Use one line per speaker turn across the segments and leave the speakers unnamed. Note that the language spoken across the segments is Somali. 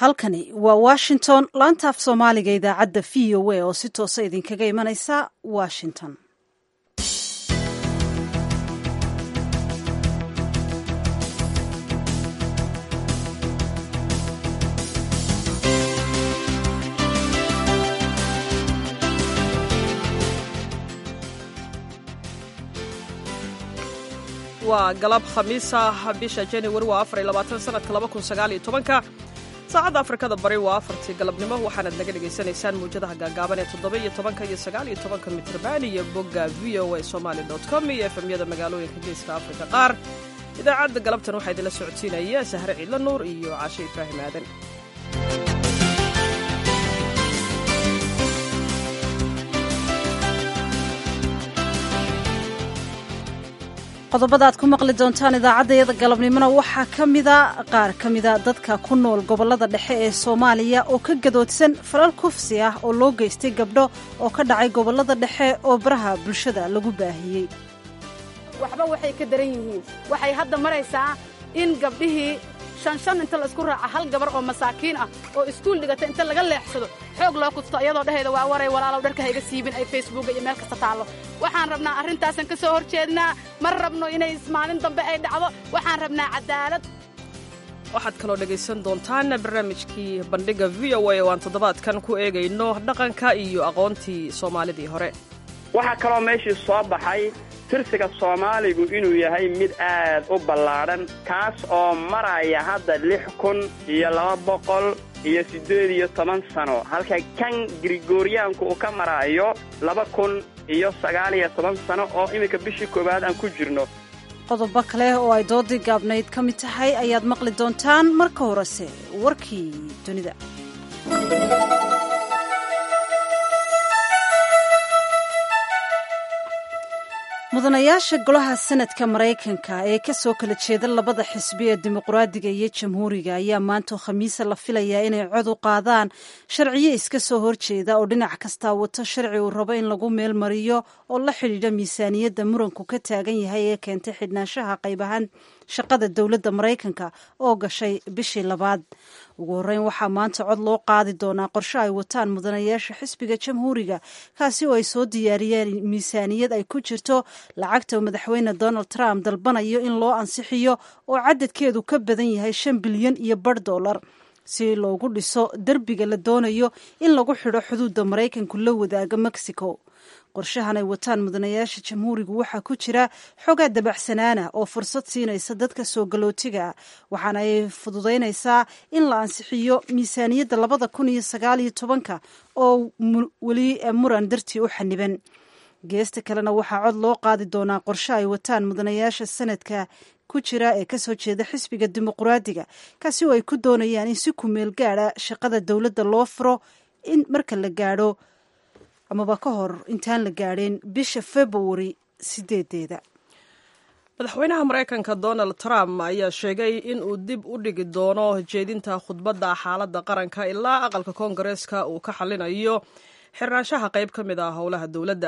halkani waa washington laanta af soomaaliga idaacadda v o a oo si toosa idinkaga imanaysa washington
waa galab khamiisa bisha januari waa afar iyo labaatan sanadka laba kun sagaal iyo tobanka saacadda afrikada bari waa afartii galabnimo waxaanaad naga dhagaysanaysaan muwjadaha gaagaaban ee toddoba iyo tobanka iyo sagaal iyo tobanka mitrban iyo bogga v o a somaali dot com iyo efemyada magaalooyinka geeska afrika qaar idaacadda galabtan waxaa idinla socodsiinaya sahre ciidla nuur iyo caashe ibraahim aadan
qodobada aad ku maqli doontaan idaacaddayada galabnimona waxaa ka mida qaar ka mida dadka ku nool gobollada dhexe ee soomaaliya oo ka gadoodsan falal kufsi ah oo loo geystay gabdho oo ka dhacay gobollada dhexe oo baraha bulshada lagu baahiyey
waxba waxay ka daran yihiin waxay hadda maraysaa in gabdhihii shan shan inta la isku raaca hal gabar oo masaakiin ah oo iskuul dhigata inta laga leexsado xoog loo kudsto iyadoo dhehayda waa waray walaalow dharka hayga siibin ay facebooka iyo meel kasta taallo waxaan rabnaa arrintaasan ka soo hor jeednaa ma rabno inay maalin dambe ay dhacdo waxaan rabnaa cadaalad
waxaad kaloo dhegaysan doontaan barnaamijkii bandhigga v o a oo aan toddobaadkan ku eegayno dhaqanka iyo aqoontii soomaalidii hore
waxaa kaloo meeshii soo baxay tirsiga soomaaligu inuu yahay mid aad u ballaadhan kaas oo maraya hadda lix kun iyo laba boqol iyo siddeed iyo toban sano halka kan grigoriyaanku uu ka maraayo laba kun iyo sagaal iyo toban sano oo iminka bishii koowaad aan ku jirno
qodobo kale oo ay doodii gaabnayd ka mid tahay ayaad maqli doontaan marka horese warkii dunida mudanayaasha golaha sanadka maraykanka ee ka soo kala jeeda labada xisbi ee dimuqraadiga iyo jamhuuriga ayaa maanta khamiisa la filayaa inay cod u qaadaan sharciyo iska soo horjeeda oo dhinac kastaa wato sharci uu rabo in lagu meel mariyo oo la xidhiidha miisaaniyadda muranku ka taagan yahay ee keentay xidhnaanshaha qayb ahaan shaqada dowladda maraykanka oo gashay bishii labaad ugu horreyn waxaa maanta cod loo qaadi doonaa qorshe ay wataan mudanayaasha xisbiga jamhuuriga kaasi oo ay soo diyaariyeen miisaaniyad ay ku jirto lacagta madaxweyne donald trump dalbanayo in loo ansixiyo oo cadadkeedu ka badan yahay shan bilyan iyo bar dollar si loogu dhiso derbiga la doonayo in lagu xidho xuduudda maraykanku la wadaaga mexico qorshahan ay wataan mudanayaasha jamhuurigu waxaa ku jira xogaa dabacsanaana oo fursad siinaysa dadka soo galootiga waxaana ay fududaynaysaa in la ansixiyo miisaaniyadda labada kun iyo sagaal iyo tobanka oo weli muran dartii u xaniban geesta kalena waxaa cod loo qaadi doonaa qorshe ay wataan mudanayaasha sanadka ku jira ee kasoo jeeda xisbiga dimuqraadiga kaasi oo ay ku doonayaan in si kumeel gaada shaqada dowladda loo furo in marka la gaadho amaba ka hor intaan la gaadheen bisha februari sideedeeda
madaxweynaha maraykanka donald trump ayaa sheegay in uu dib u dhigi doono jeedinta khudbadda xaaladda qaranka ilaa aqalka koongareeska uu ka xallinayo xirnaanshaha qayb ka mid ah howlaha dowladda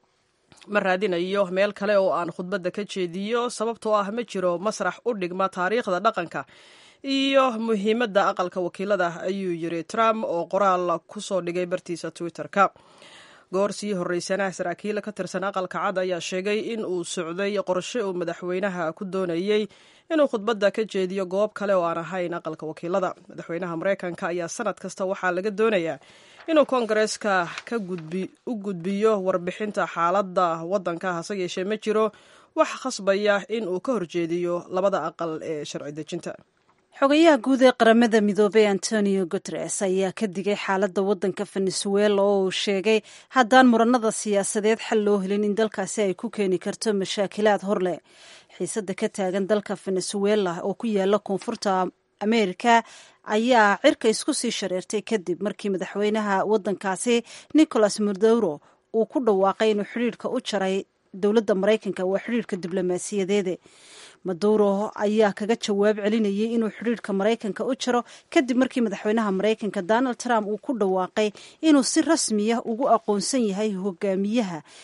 ma raadinayo meel kale oo aan khudbadda ka jeediyo sababtoo ah ma jiro masrax u dhigma taariikhda dhaqanka iyo muhiimadda aqalka wakiilada ayuu yiri trump oo qoraal ku soo dhigay bartiisa twitter-ka goor sii horreysana saraakiil ka tirsan aqalka cad ayaa sheegay in uu socday qorshe uu madaxweynaha ku doonayey inuu khudbadda ka jeediyo goob kale oo aan ahayn aqalka wakiilada madaxweynaha maraykanka ayaa sanad kasta waxaa laga doonayaa inuu koongareeska ka u gudbiyo warbixinta xaaladda waddanka hase yeeshee ma jiro wax khasbaya in uu ka horjeediyo labada aqal ee sharci dejinta
xogayaha guud ee qaramada midoobey antonio guteres ayaa ka digay xaaladda waddanka venezuela oo uu sheegay haddaan muranada siyaasadeed xal loo helin in dalkaasi ay ku keeni karto mashaakilaad horleh xiisadda ka taagan dalka venezuela oo ku yaala koonfurta ameerika ayaa cirka isku sii shareertay kadib markii madaxweynaha waddankaasi nicolas maduro uu ku dhawaaqay inuu xidhiirka u jaray dowladda maraykanka waa xidhiirka diblomaasiyadeede maduro ayaa kaga jawaab celinayay inuu xidhiirka maraykanka u jaro kadib markii madaxweynaha maraykanka donald trump uu ku dhawaaqay inuu si rasmiya ugu aqoonsan yahay hogaamiyaha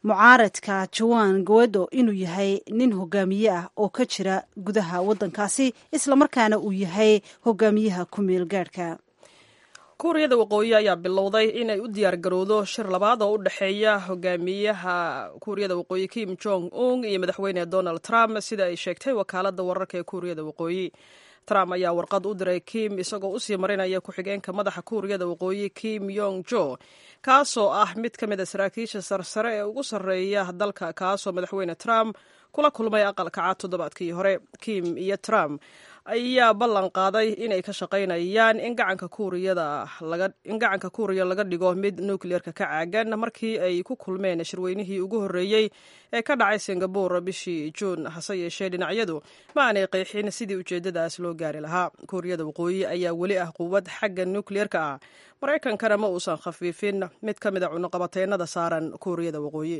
mucaaradka joan guedo inuu yahay nin hogaamiye ah oo ka jira gudaha waddankaasi islamarkaana uu yahay hogaamiyaha ku meel gaadhka
kuuriyada waqooyi ayaa bilowday inay u diyaar garowdo shir labaad oo u dhexeeya hogaamiyaha kuuriyada waqooyi kim jong un iyo madaxweyne donald trump sida ay sheegtay wakaalada wararka ee kuuriyada waqooyi trump ayaa warqad u diray kim isagoo usii marinaya ku-xigeenka madaxa kuuriyada waqooyi kim yong jo kaasoo ah mid ka mid a saraakiisha sarsare ee ugu sarreeya dalka kaasoo madaxweyne trump kula kulmay aqalka cad toddobaadkii hore kim iyo trump ayaa ballan qaaday inay ka shaqaynayaan in gacanka kuuriyada in gacanka kuuriya laga dhigo mid nukliyeerka ka caagan markii ay ku kulmeen shirweynihii ugu horreeyey ee ka dhacay singabore bishii juun hase yeeshee dhinacyadu ma aanay qeexin sidii ujeeddadaas loo gaari lahaa kuuriyada waqooyi ayaa weli ah quwad xagga nukliyeerka ah maraykankana ma uusan khafiifin mid ka mid a cunuqabateennada saaran kuuriyada waqooyi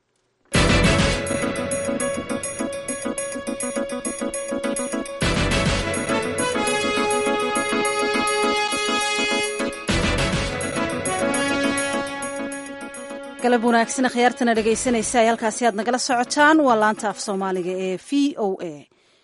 galab wanaagsan khiyaartana dhegaysanaysa ay halkaasi aad nagala socotaan waa laanta af soomaaliga ee v o a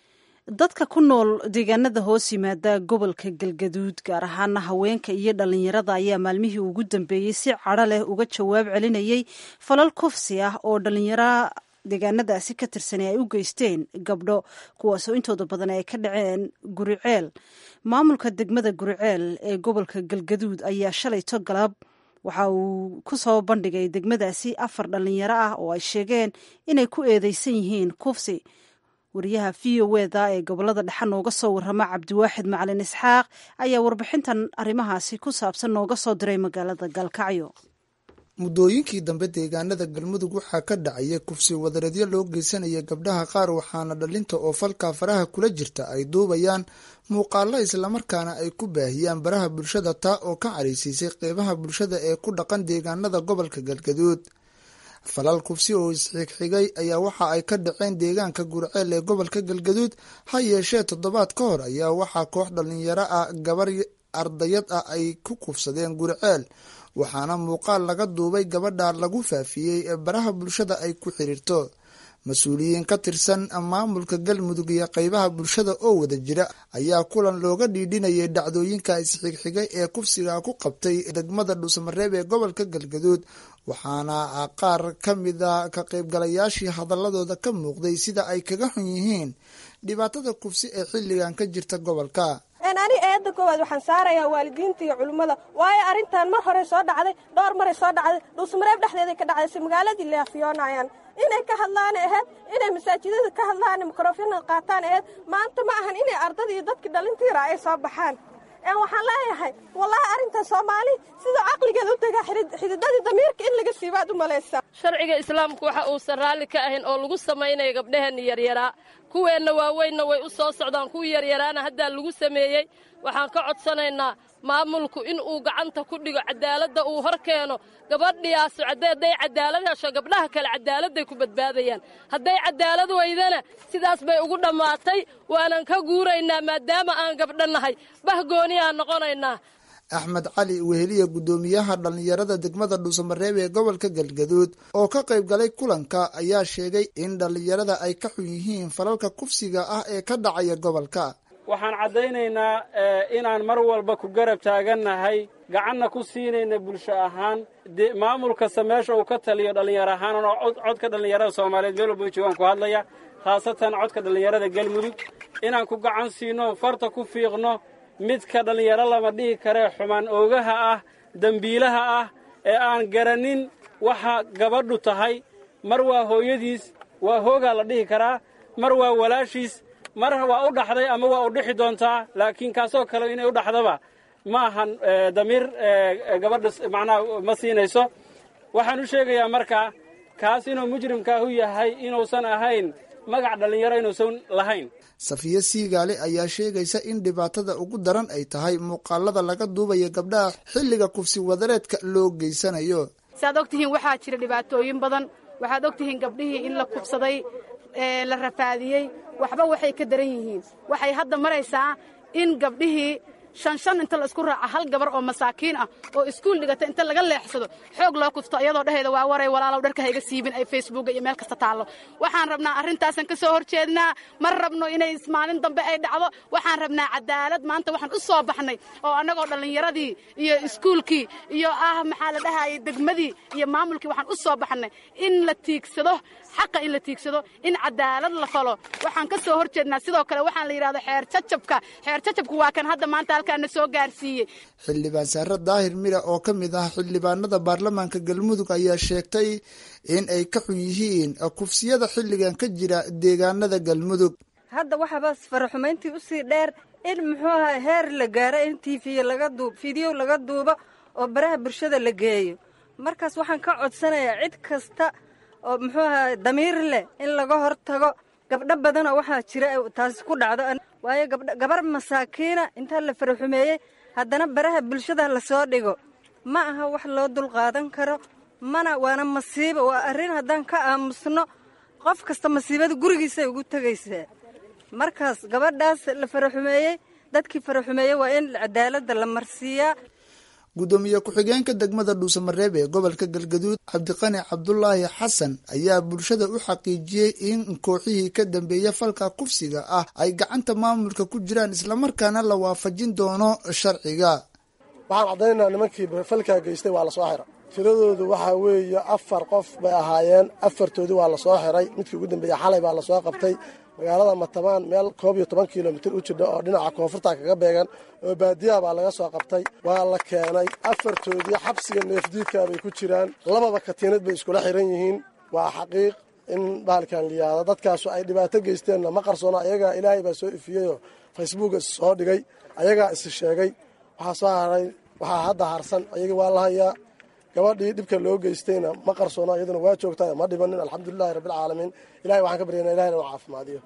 dadka ku nool deegaanada hoos yimaada gobolka galgaduud gaar ahaana haweenka iyo dhalinyarada ayaa maalmihii ugu dambeeyey si cadho leh uga jawaab celinayay falal kufsi ah oo dhalinyaro deegaanadaasi ka tirsanay ay u geysteen gabdho kuwaasoo intooda badan ay ka dhaceen guriceel maamulka degmada guriceel ee gobolka galgaduud ayaa shalayto galab waxa uu ku soo bandhigay degmadaasi afar dhalinyaro ah oo ay sheegeen inay ku eedeysan yihiin kufsi wariyaha v o eda ee gobolada dhexe nooga soo warrama cabdiwaaxid macalin isxaaq ayaa warbixintan arrimahaasi ku saabsan nooga soo diray magaalada galkacyo
muddooyinkii dambe deegaanada galmudug waxaa ka dhacaya kufsi wadareedyo loo geysanaya gabdhaha qaar waxaana dhalinta oo falkaa faraha kula jirta ay duubayaan muuqaalo islamarkaana ay ku baahiyaan baraha bulshada taa oo ka caraysiisay qeybaha bulshada ee ku dhaqan deegaanada gobolka galgaduud falal kufsi oo isxigxigay ayaa waxa ay ka dhaceen deegaanka gurceel ee gobolka galgaduud ha yeeshee toddobaad ka hor ayaa waxaa koox dhalinyaro ah gabar ardayad ah ay ku kufsadeen gurceel waxaana muuqaal laga duubay gabadha lagu faafiyey ee baraha bulshada ay ku xiriirto mas-uuliyiin ka tirsan maamulka galmudug iyo qeybaha bulshada oo wada jira ayaa kulan looga dhiidhinayay dhacdooyinka isxigxigay ee kufsiga ku qabtay degmada dhuusamareeb ee gobolka galgaduud waxaana qaar ka mida ka qaybgalayaashii hadaladooda ka muuqday sida ay kaga xun yihiin dhibaatada kufsi ee xilligan ka jirta gobolka
ani eedda koowaad waxaan saarayaa waalidiinta iyo culummada waayo arrintan mar horey soo dhacday dhowr maray soo dhacday dhuusmareeb dhexdeeday ka dhacday si magaaladii leafiyoonayaan inay ka hadlaan aheyd inay masaajidada ka hadlaan mikrofyonada qaataan aheyd maanta ma ahan inay ardada iyo dadkii dhalintiira ay soo baxaan waxaan leeyahay wallaahi arrintan soomaali siduu caqligeeda u degaa xididadii damiirka in laga siibaad u malaysaa
sharciga islaamku waxa uusan raalli ka ahayn oo lagu samaynaya gabdhaheenna yaryaraa kuweenna waaweynna way u soo socdaan kuwii yaryaraana haddaa lagu sameeyey waxaan ka codsanaynaa maamulku in uu gacanta ku dhigo cadaaladda uu hor keeno gabadhiyaasu hadday cadaalad hesho gabdhaha kale cadaaladday ku badbaadayaan hadday cadaalad weydana sidaas bay ugu dhammaatay waanan ka guuraynaa maadaama aan gabdho nahay bahgooniyaa noqonaynaa
axmed cali weheliya guddoomiyaha dhallinyarada degmada dhuusamareeb ee gobolka galgaduud oo ka qayb galay kulanka ayaa sheegay in dhallinyarada ay ka xun yihiin falalka kufsiga ah ee ka dhacaya gobolka
waxaan caddaynaynaa inaan mar walba ku garab taagannahay gacanna ku siinayna bulsho ahaan maamul kasta meesha uu ka taliyo dhallinyaro ahaan oo codka dhallinyarada soomaaliyeed meel walba joogaan ku hadlaya khaasatan codka dhallinyarada galmudug inaan ku gacan siino farta ku fiiqno midka dhallinyaro lama dhihi karee xumaan oogaha ah dembiilaha ah ee aan garanin waxa gabadhu tahay mar waa hooyadiis waa hoogaa la dhihi karaa mar waa walaashiis mar waa u dhaxday ama waa u dhixi doontaa laakiin kaasoo kale inay u dhaxdaba ma ahan damiir gabadha macnaha ma siinayso waxaan u sheegayaa markaa kaas inuu mujrimkaahu yahay inuusan ahayn magac dhallinyaro inuusan lahayn
safiye siigaale ayaa sheegaysa in dhibaatada ugu daran ay tahay muuqaalada laga duubaya gabdhaha xilliga kufsi wadareedka loo geysanayo
saaad og tihiin waxaa jira dhibaatooyin badan waxaad og tihiin gabdhihii in la kufsaday la rafaadiyey waxba waxay ka daran yihiin waxay hadda maraysaa in gabdhihii shan shan inta la isku raaca hal gabar oo masaakiin ah oo iskuul dhigata inta laga leexsado xoog loo kufto iyadoo dhehayda waa waray walaalow dharka hayga siibin ay facebooka iyo meel kasta taallo waxaan rabnaa arrintaasan ka soo horjeednaa ma rabno inay maalin dambe ay dhacdo waxaan rabnaa cadaalad maanta waxaan u soo baxnay oo annagoo dhallinyaradii iyo iskuulkii iyo ah maxaa la dhahayay degmadii iyo maamulkii waxaan u soo baxnay in la tiigsado xaqa in la tiigsado in cadaalad la falo waxaan ka soo horjeednaa sidoo kale waxaan la yidhahdo xeer jajabka xeer jajabka waa kan hadda maanta halkaana soo gaarsiiyey
xildhibaan saare daahir mira oo ka mid ah xildhibaanada baarlamaanka galmudug ayaa sheegtay in ay ka xun yihiin kufsiyada xilligan ka jira deegaanada galmudug
hadda waxaaba faraxumayntii usii dheer in muxuu aha heer la gaaro in tv laga duub fideyo laga duubo oo baraha bulshada la geeyo markaas waxaan ka codsanayaa cid kasta oo muxuu aha damiir leh in laga hor tago gabdho badanoo waxaa jira taasi ku dhacdo waayo gabar masaakiina intaa la faraxumeeyey haddana baraha bulshada lasoo dhigo ma aha wax loo dulqaadan karo mana waana masiibo waa arrin haddaan ka aamusno qof kasta masiibada gurigiisay ugu tegaysaa markaas gabadhaas la faraxumeeyey dadkii faraxumeeyey waa in cadaaladda la marsiiyaa
guddoomiye ku-xigeenka degmada dhuusamareeb ee gobolka galgaduud cabdiqani cabdulaahi xasan ayaa bulshada u xaqiijiyey in kooxihii ka dambeeya falka kufsiga ah ay gacanta maamulka ku jiraan islamarkaana la waafajin doono sharciga
waxaan caddaynaynaa nimankii falkaa geystay waa lasoo xira tiradoodu waxaa weeye afar qof bay ahaayeen afartoodii waa lasoo xiray midkii ugu dambeeya xalay baa lasoo qabtay magaalada matamaan meel koob iyo toban kilomitir u jidha oo dhinaca koonfurta kaga beegan oo baadiyaha baa laga soo qabtay waa la keenay afartoodii xabsiga neefdiidkaa bay ku jiraan lababa katiinad bay iskula xiran yihiin waa xaqiiq in bahalkan liyaado dadkaasu ay dhibaato geysteenna ma qarsoona ayagaa ilaahay baa soo ifiyeyoo facebooka soo dhigay ayagaa isi sheegay waxaa soo haray waxaa hadda harsan ayagii waa la hayaa gabadhii dhibka loo geystayna ma qarsoona iyaduna waa joogtaa ma dhibanin alxamdulilahi rabbilcaalamiin ilahay waxaan ka baryana ilahay inuu caafimaadiyo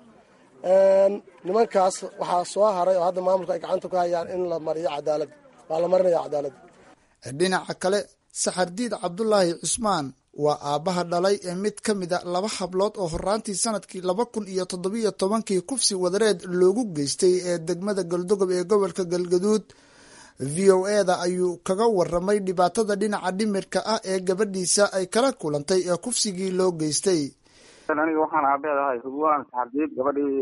nimankaas waxaa soo haray oo hadda maamulka ay gacanta ku hayaan in la mariyo cadaaladda waa la marinaya cadaaladda
dhinaca kale saxardiid cabdulaahi cusmaan waa aabbaha dhalay ee mid ka mida laba hablood oo horaantii sanadkii laba kun iyo toddobiyo tobankii kufsi wadareed loogu geystay ee degmada galdogob ee gobolka galgaduud v o eda ayuu kaga waramay dhibaatada dhinaca dhimirka ah ee gabadhiisa ay kala kulantay ee kufsigii loo geystay
aniga waxaan aabeed ahay hubwaan saxardiid gabadhii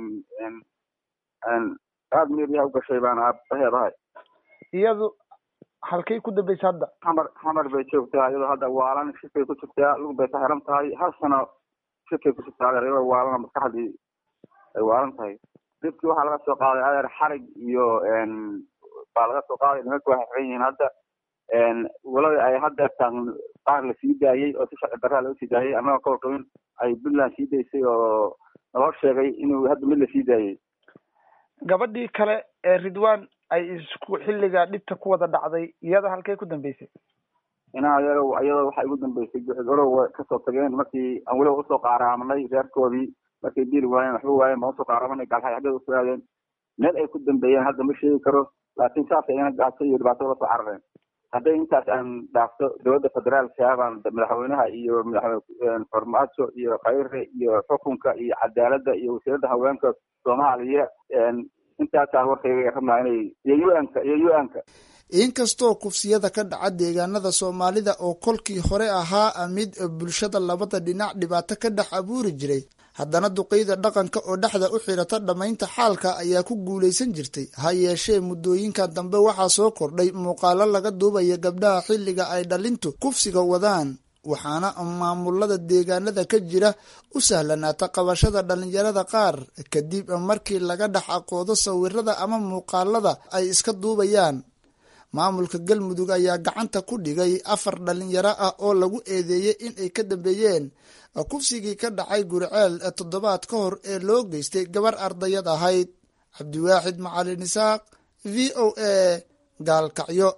aada meeriyaa u gashay baan aabaheed ahay
iyadu halkay ku dambaysa hadda
xamar xamar bay joogtaa iyadoo hadda waalan shifay ku jirtaa lug bay ka xiran tahay hal sano shifay ku jirtaa adeer iyadoo waalana maskaxdii ay waalan tahay dibkii waxaa laga soo qaaday adeer xarig iyo baa laga soo qaaday nimanka waxay xiran yihiin hadda walada ay hadda tan qaar la sii daayey oo si sharci darraa loo sii daayey annaga ka warqabin ay puntland sii daysay oo naloo sheegay inuu hadda mid la sii daayey
gabadhii kale ee ridwan ay isku xilliga dhibta ku wada dhacday iyada halkay ku dambeysay
inaa iyado iyadoo waxay ugu dambeysay orow kasoo tageen markii aan weliba usoo qaaraamanay reerkoodii markay diili waayeen waxba waayeen baan usoo qaaraamanay gaalxay xaggeeda usoo aadeen meel ay ku dambeeyeen hadda ma sheegi karo laakiin saas ayna gaaso iyo dhibaato lasoo carareen hadday intaas aan dhaafto dowladda federaalka baan madaxweynaha iyo madaxweyne farmaajo iyo khayre iyo xukunka iyo cadaaladda iyo wasiiradda haweenka soomaaliya intaasaan warkayga rabnaa inay iyo u-anka iyo u-anka
inkastoo kufsiyada ka dhaca deegaanada soomaalida oo kolkii hore ahaa mid bulshada labada dhinac dhibaato ka dhex abuuri jiray haddana duqeyda dhaqanka oo dhexda u xirata dhammaynta xaalka ayaa ku guulaysan jirtay ha yeeshee muddooyinka dambe waxaa soo kordhay muuqaalo laga duubaya gabdhaha xilliga ay dhalintu kufsiga wadaan waxaana maamulada deegaanada ka jira u sahlanaata qabashada dhalinyarada qaar kadib markii laga dhex aqoodo sawirada ama muuqaalada ay iska duubayaan maamulka galmudug ayaa gacanta ku dhigay afar dhalinyaro ah oo lagu eedeeyey in ay ka dambeeyeen kufsigii ka dhacay guriceel toddobaad ka hor ee loo geystay gabar ardayad ahayd cabdiwaaxid macalin isaaq v o a gaalkacyo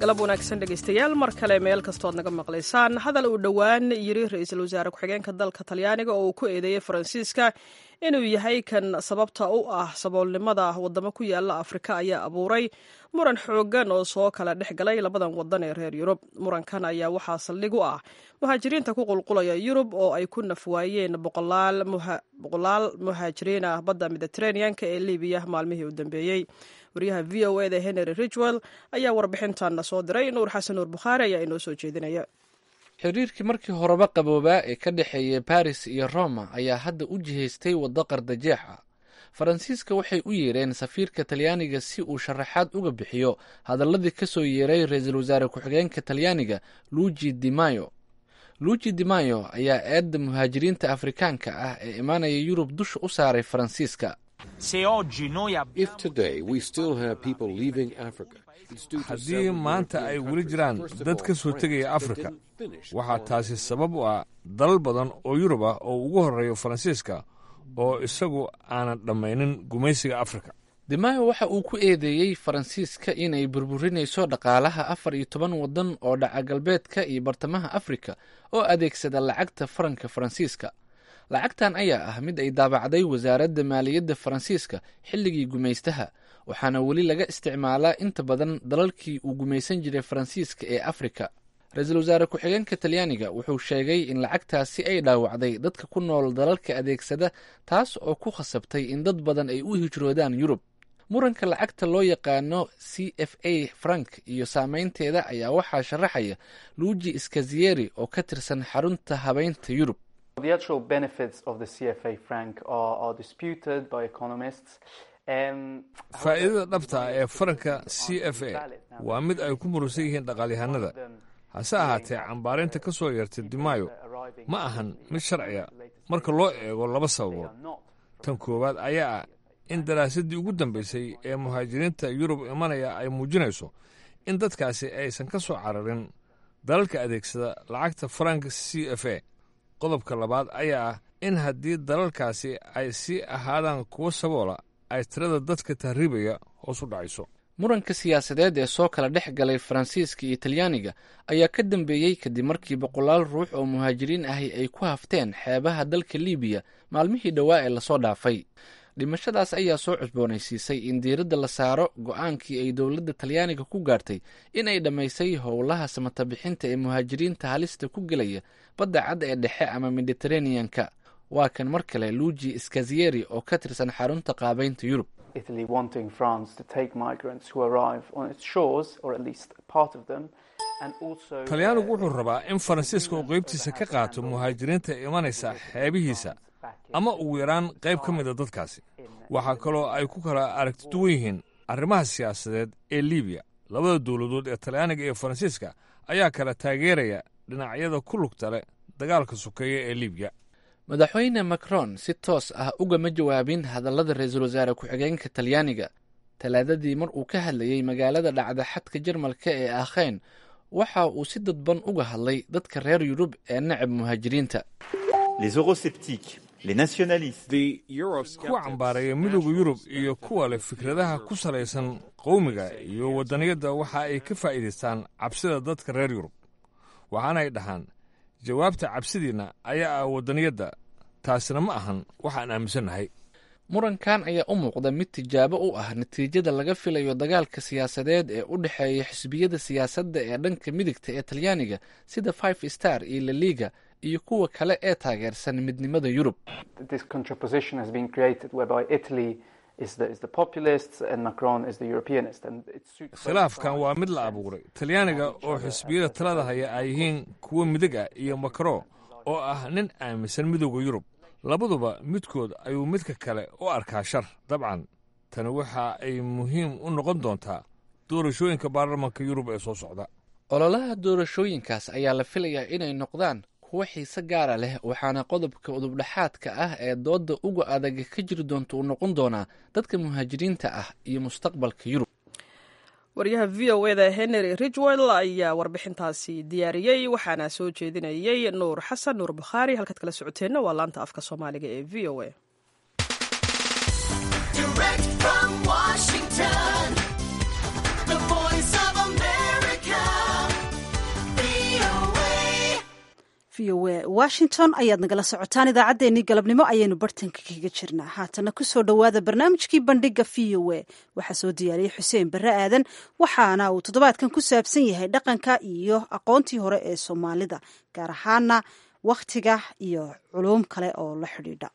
galab wanaagsan dhegaystayaal mar kale meel kastood naga maqlaysaan hadal uu dhowaan yiri ra-iisul wasaare ku-xigeenka dalka talyaaniga oo uu ku eedeeyey faransiiska inuu yahay kan sababta u ah saboolnimada wadamo ku yaala afrika ayaa abuuray muran xoogan oo soo kala dhex galay labadan wadan ee reer yurub murankan ayaa waxaa saldhig u ah muhaajiriinta ku qulqulaya yurub oo ay ku nafwaayeen boqolaal muhaajiriin ah badda mediteraneanka ee libiya maalmihii u dambeeyey waryaha v o eda henry ridgwell ayaa warbixintan soo diray nuur xasan nuur bukhaari ayaa inoo soo jeedinaya
xiriirkii markii horeba qaboobaa ee ka dhexeeyay baris iyo roma ayaa hadda u jihaystay waddo qardajeex ah faransiiska waxay u yeereen safiirka talyaaniga si uu sharaxaad uga bixiyo hadaladii ka soo yeeray ra-iisul wasaare ku-xigeenka talyaaniga luigi di mayo luigi di mayo ayaa eedda muhaajiriinta afrikaanka ah ee imaanaya yurub dusha u saaray faransiiska
haddii maanta ay weli jiraan dad ka soo tegaya afrika waxaa taasi sabab u ah dalal badan oo yurub ah oo ugu horreeyo faransiiska oo isagu aanan dhammaynin gumaysiga afrika
dimayo waxa uu ku eedeeyey faransiiska inay burburinayso dhaqaalaha afar iyo toban waddan oo dhaca galbeedka iyo bartamaha afrika oo adeegsada lacagta faranka faransiiska lacagtan ayaa ah mid ay daabacday wasaaradda maaliyadda faransiiska xilligii gumaystaha waxaana weli laga isticmaalaa inta badan dalalkii uu gumaysan jiray faransiiska ee afrika ra-iisul wasaare ku-xigeenka talyaaniga wuxuu sheegay in lacagtaasi ay dhaawacday dadka ku nool dalalka adeegsada taas oo ku khasabtay in dad badan ay u hijroodaan yurub muranka lacagta loo yaqaano c f a frank iyo saameynteeda ayaa waxaa sharaxaya luigi skazieri oo ka tirsan xarunta habeynta yurub
faa'iidada dhabta ah ee faranka c f a waa mid ay ku murusan yihiin dhaqaalyahanada hase ahaatee cambaarinta ka soo yeertay dimayo ma ahan mid sharciga marka loo eego laba sababood tan koowaad ayaa ah in daraasaddii ugu dambaysay ee muhaajiriinta yurub imanaya ay muujinayso in dadkaasi aysan ka soo cararin dalalka adeegsada lacagta faranka c f a qodobka labaad ayaa ah in haddii dalalkaasi ay sii ahaadaan kuwo saboola ay tirada dadka tahriibaya hoos u dhacayso
muranka siyaasadeed ee soo kala dhex galay faransiiska iyo talyaaniga ayaa ka dambeeyey kadib markii boqolaal ruux oo muhaajiriin ahi ay ku hafteen xeebaha dalka libiya maalmihii dhowaa ee lasoo dhaafay dhimashadaas ayaa soo cusboonaysiisay in diiradda la saaro go-aankii ay dowladda talyaaniga ku gaartay in ay dhammaysay howlaha samatabixinta ee muhaajiriinta halista ku gelaya badda cad ee dhexe ama mediteraneanka waa kan mar kale luigi skazieri oo ka tirsan xarunta qaabeynta yurub
talyaanigu wuxuu rabaa in faransiiska uu qaybtiisa ka qaato muhaajiriinta imanaysa xeebihiisa ama ugu yaraan qayb ka mida dadkaasi waxaa kaloo ay ku kala aragti duwan yihiin arrimaha siyaasadeed ee libiya labada dowladood ee talyaaniga iyo faransiiska ayaa kala taageeraya dhinacyada ku lugta leh dagaalka sokeeya ee libiya
madaxweyne macron si toos ah ugama jawaabin hadallada ra-iisul wasaare ku-xigeenka talyaaniga talaadadii mar uu ka hadlayey magaalada dhacda xadka jarmalka ee aakheyn waxa uu si dadban uga hadlay dadka reer yurub ee necab muhaajiriinta
kuwa cambaareeya midowda yurub iyo kuwa leh fikradaha ku salaysan qowmiga iyo waddaniyadda waxa ay ka faa'iidaystaan cabsida dadka reer yurub waxaanay dhahaan jawaabta cabsidiinna ayaa ah waddaniyadda taasina ma ahan waxaan aaminsannahay
murankan ayaa u muuqda mid tijaabo u ah natiijada laga filayo dagaalka siyaasadeed ee u dhexeeya xisbiyada siyaasadda ee dhanka midigta ee talyaaniga sida five star iyo laliga iyo kuwa kale ee taageersan midnimada yurub
khilaafkan waa mid la abuuray talyaaniga oo xisbiyada talada haya ay yihiin kuwo midig ah iyo makro oo ah nin aaminsan midowda yurub labaduba midkood ayuu midka kale u arkaa shar dabcan tani waxa ay muhiim u noqon doontaa doorashooyinka baarlamanka yurub ee soo socda
ololaha doorashooyinkaas ayaa la filayaa inay noqdaan kuwo xiise gaara leh waxaana qodobka udubdhexaadka ah ee doodda uga adag ka jiri doonta uu noqon doonaa dadka muhaajiriinta ah iyo mustaqbalka yurub
waryaha v o eda henry ridgwell ayaa warbixintaasi diyaariyey waxaana soo jeedinayey nuur xasan nuur bukhaari halkaad kala socoteenna waa laanta afka soomaaliga ee v o a
Direct from Washington, the voice of America,
v o a washington ayaad nagala socotaan idaacaddeenii galabnimo ayaynu bartanka kaga jirnaa haatana kusoo dhowaada barnaamijkii bandhiga v o a waxaa soo diyaariyey xuseen barre aadan waxaana uu toddobaadkan ku saabsan yahay dhaqanka iyo aqoontii hore ee soomaalida gaar ahaana wakhtiga iyo culuum kale oo la xidhiidha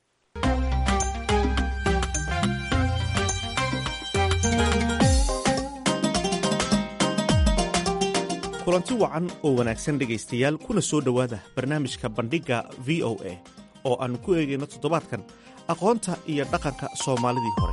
kulanti wacan oo wanaagsan dhegaystayaal kuna soo dhowaada barnaamijka bandhigga v o a oo aannu ku eegayno toddobaadkan aqoonta iyo dhaqanka soomaalidii hore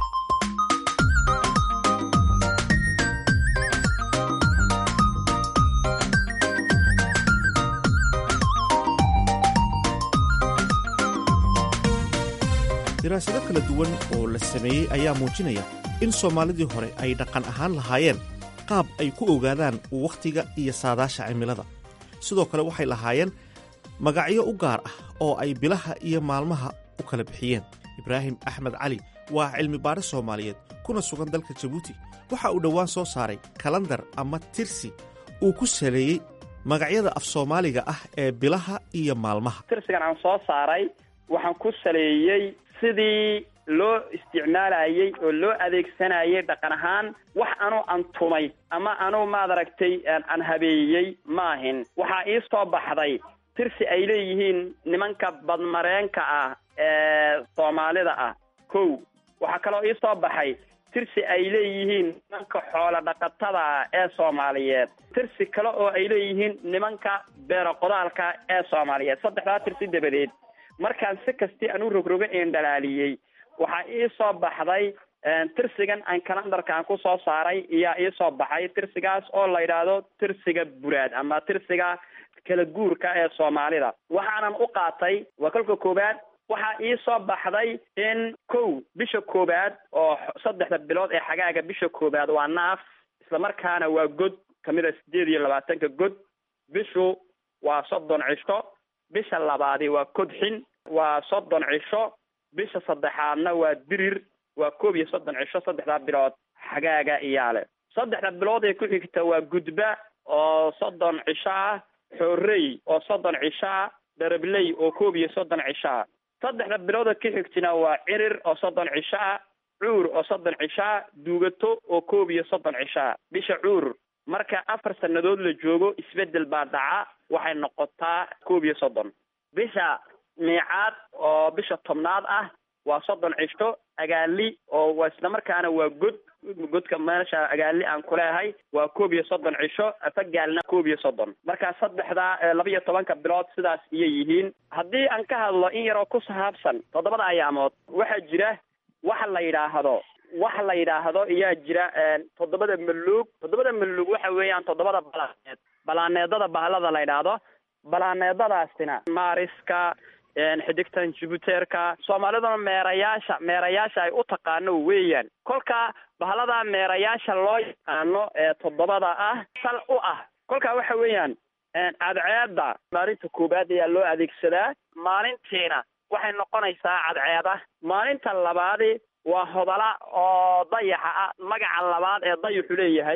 daraasado kala duwan oo la sameeyey ayaa muujinaya in soomaalidii hore ay dhaqan ahaan lahaayeen qaab ay ku ogaadaan wakhtiga iyo saadaasha cimilada sidoo kale waxay lahaayeen magacyo u gaar ah oo ay bilaha iyo maalmaha u kala bixiyeen ibraahim axmed cali waa cilmi baare soomaaliyeed kuna sugan dalka jabuuti waxa uu dhowaan soo saaray kalandar ama tirsi uu ku saleeyey magacyada af soomaaliga ah ee bilaha iyo maalmaha
tirsigan aan soo saaray waxaan ku saleeyey sidii loo isticmaalayey oo loo adeegsanayay dhaqan ahaan wax anu antumay ama anu maad aragtay aan habeeyey maahin waxaa ii soo baxday tirsi ay leeyihiin nimanka badmareenka ah ee soomaalida ah kow waxaa kaloo ii soo baxay tirsi ay leeyihiin nimanka xoola dhaqatada ah ee soomaaliyeed tirsi kale oo ay leeyihiin nimanka beero qodaalka ee soomaaliyeed saddexdaa tirsi dabadeed markaan si kastii aan u rogrogo een dhalaaliyey waxaa ii soo baxday tirsigan aan kalandarka aan ku soo saaray iyaa ii soo baxay tirsigaas oo la yidhaahdo tirsiga buraad ama tirsiga kala guurka ee soomaalida waxaanan u qaatay waa kolka koowaad waxaa ii soo baxday in kow bisha koowaad oo saddexda bilood ee xagaaga bisha koowaad waa naaf islamarkaana waa god kamid a sideed iyo labaatanka god bishu waa soddon cisho bisha labaadi waa kodxin waa soddon cisho bisha saddexaadna waa dirir waa koob iyo soddon cisho saddexdaa bilood xagaaga iyaale saddexda bilood ee ku xigta waa gudba oo soddon cisho ah xoorey oo soddon cisho ah dharabley oo koob iyo soddon cisho ah saddexda bilooda ka xigtina waa cirir oo soddon cisho ah cuur oo soddon cisho ah duugato oo koob iyo soddon cisho ah bisha cuur marka afar sannadood la joogo isbeddel baa dhaca waxay noqotaa koob iyo soddon bisha miicaad oo bisha tobnaad ah waa soddon cisho agaali oo waa islamarkaana waa god godka meesha agaali aan kuleehay waa koob iyo soddon cisho afagaalna koob iyo soddon marka saddexdaa laba iyo tobanka bilood sidaas iyay yihiin haddii aan ka hadlo in yaroo ku sahaabsan toddobada ayaamood waxaa jira waxa la yidhaahdo waxa la yidhaahdo iyaa jira toddobada maluug toddobada maluug waxa weeyaan toddobada balaaneed balaaneedada bahalada la yidhaahdo balaaneedadaasina maariska xidigtan jibuteerka soomaaliduna meerayaasha meerayaasha ay u taqaano weeyaan kolka bahalada meerayaasha loo yaqaano ee toddobada ah sal u ah kolka waxa weeyaan cadceeda maalinta koowaad ayaa loo adeegsadaa maalintiina waxay noqonaysaa cadceeda maalinta labaadi waa hodala oo dayaxa ah magaca labaad ee dayaxu leeyahay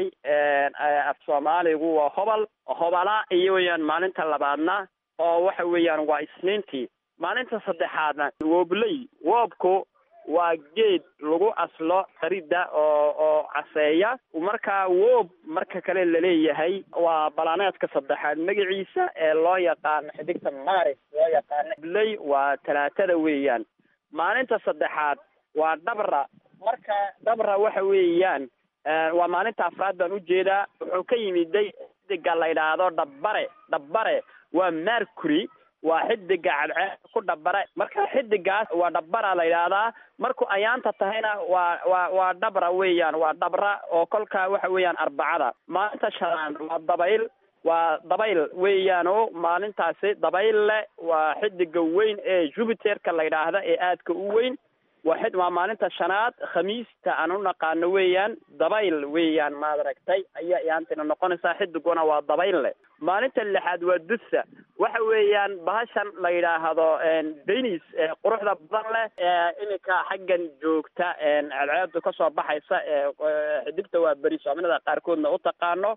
af soomaaligu waa hobal hobala iyo weeyaan maalinta labaadna oo waxa weeyaan waa isniintii maalinta saddexaadna woobley woobku waa geed lagu aslo qaridda oo oo caseeya marka woob marka kale laleeyahay waa balaaneedka saddexaad magaciisa ee loo yaqaano xidigta maris loo yaqaano bley waa talaatada weeyaan maalinta saddexaad waa dhabra marka dhabra waxa weeyaan waa maalinta afraad baan ujeedaa wuxuu ka yimiday xidiga la yidhaahdo dhabbare dhabbare waa mercury waa xidiga cadceed ku dhabare marka xidigaas waa dhabbara la yidhaahdaa markuu ayaanta tahayna waa waa waa dhabra weeyaan waa dhabra oo kolka waxa weeyaan arbacada maalinta shanaad waa dabayl waa dabayl weeyaan o maalintaasi dabayl le waa xidiga weyn ee jupiterka la yidhaahda ee aadka u weyn waa xid waa maalinta shanaad khamiista aan u naqaano weeyaan dabayl weeyaan maad aragtay ayaa iyaantina noqonaysaa xidiguna waa dabayl leh maalinta lixaad waa dusa waxa weeyaan bahashan la yidhaahdo denis quruxda badan leh ee iminka xaggan joogta cadceedu kasoo baxaysa ee xidigta waa beri soominada qaarkoodna u taqaano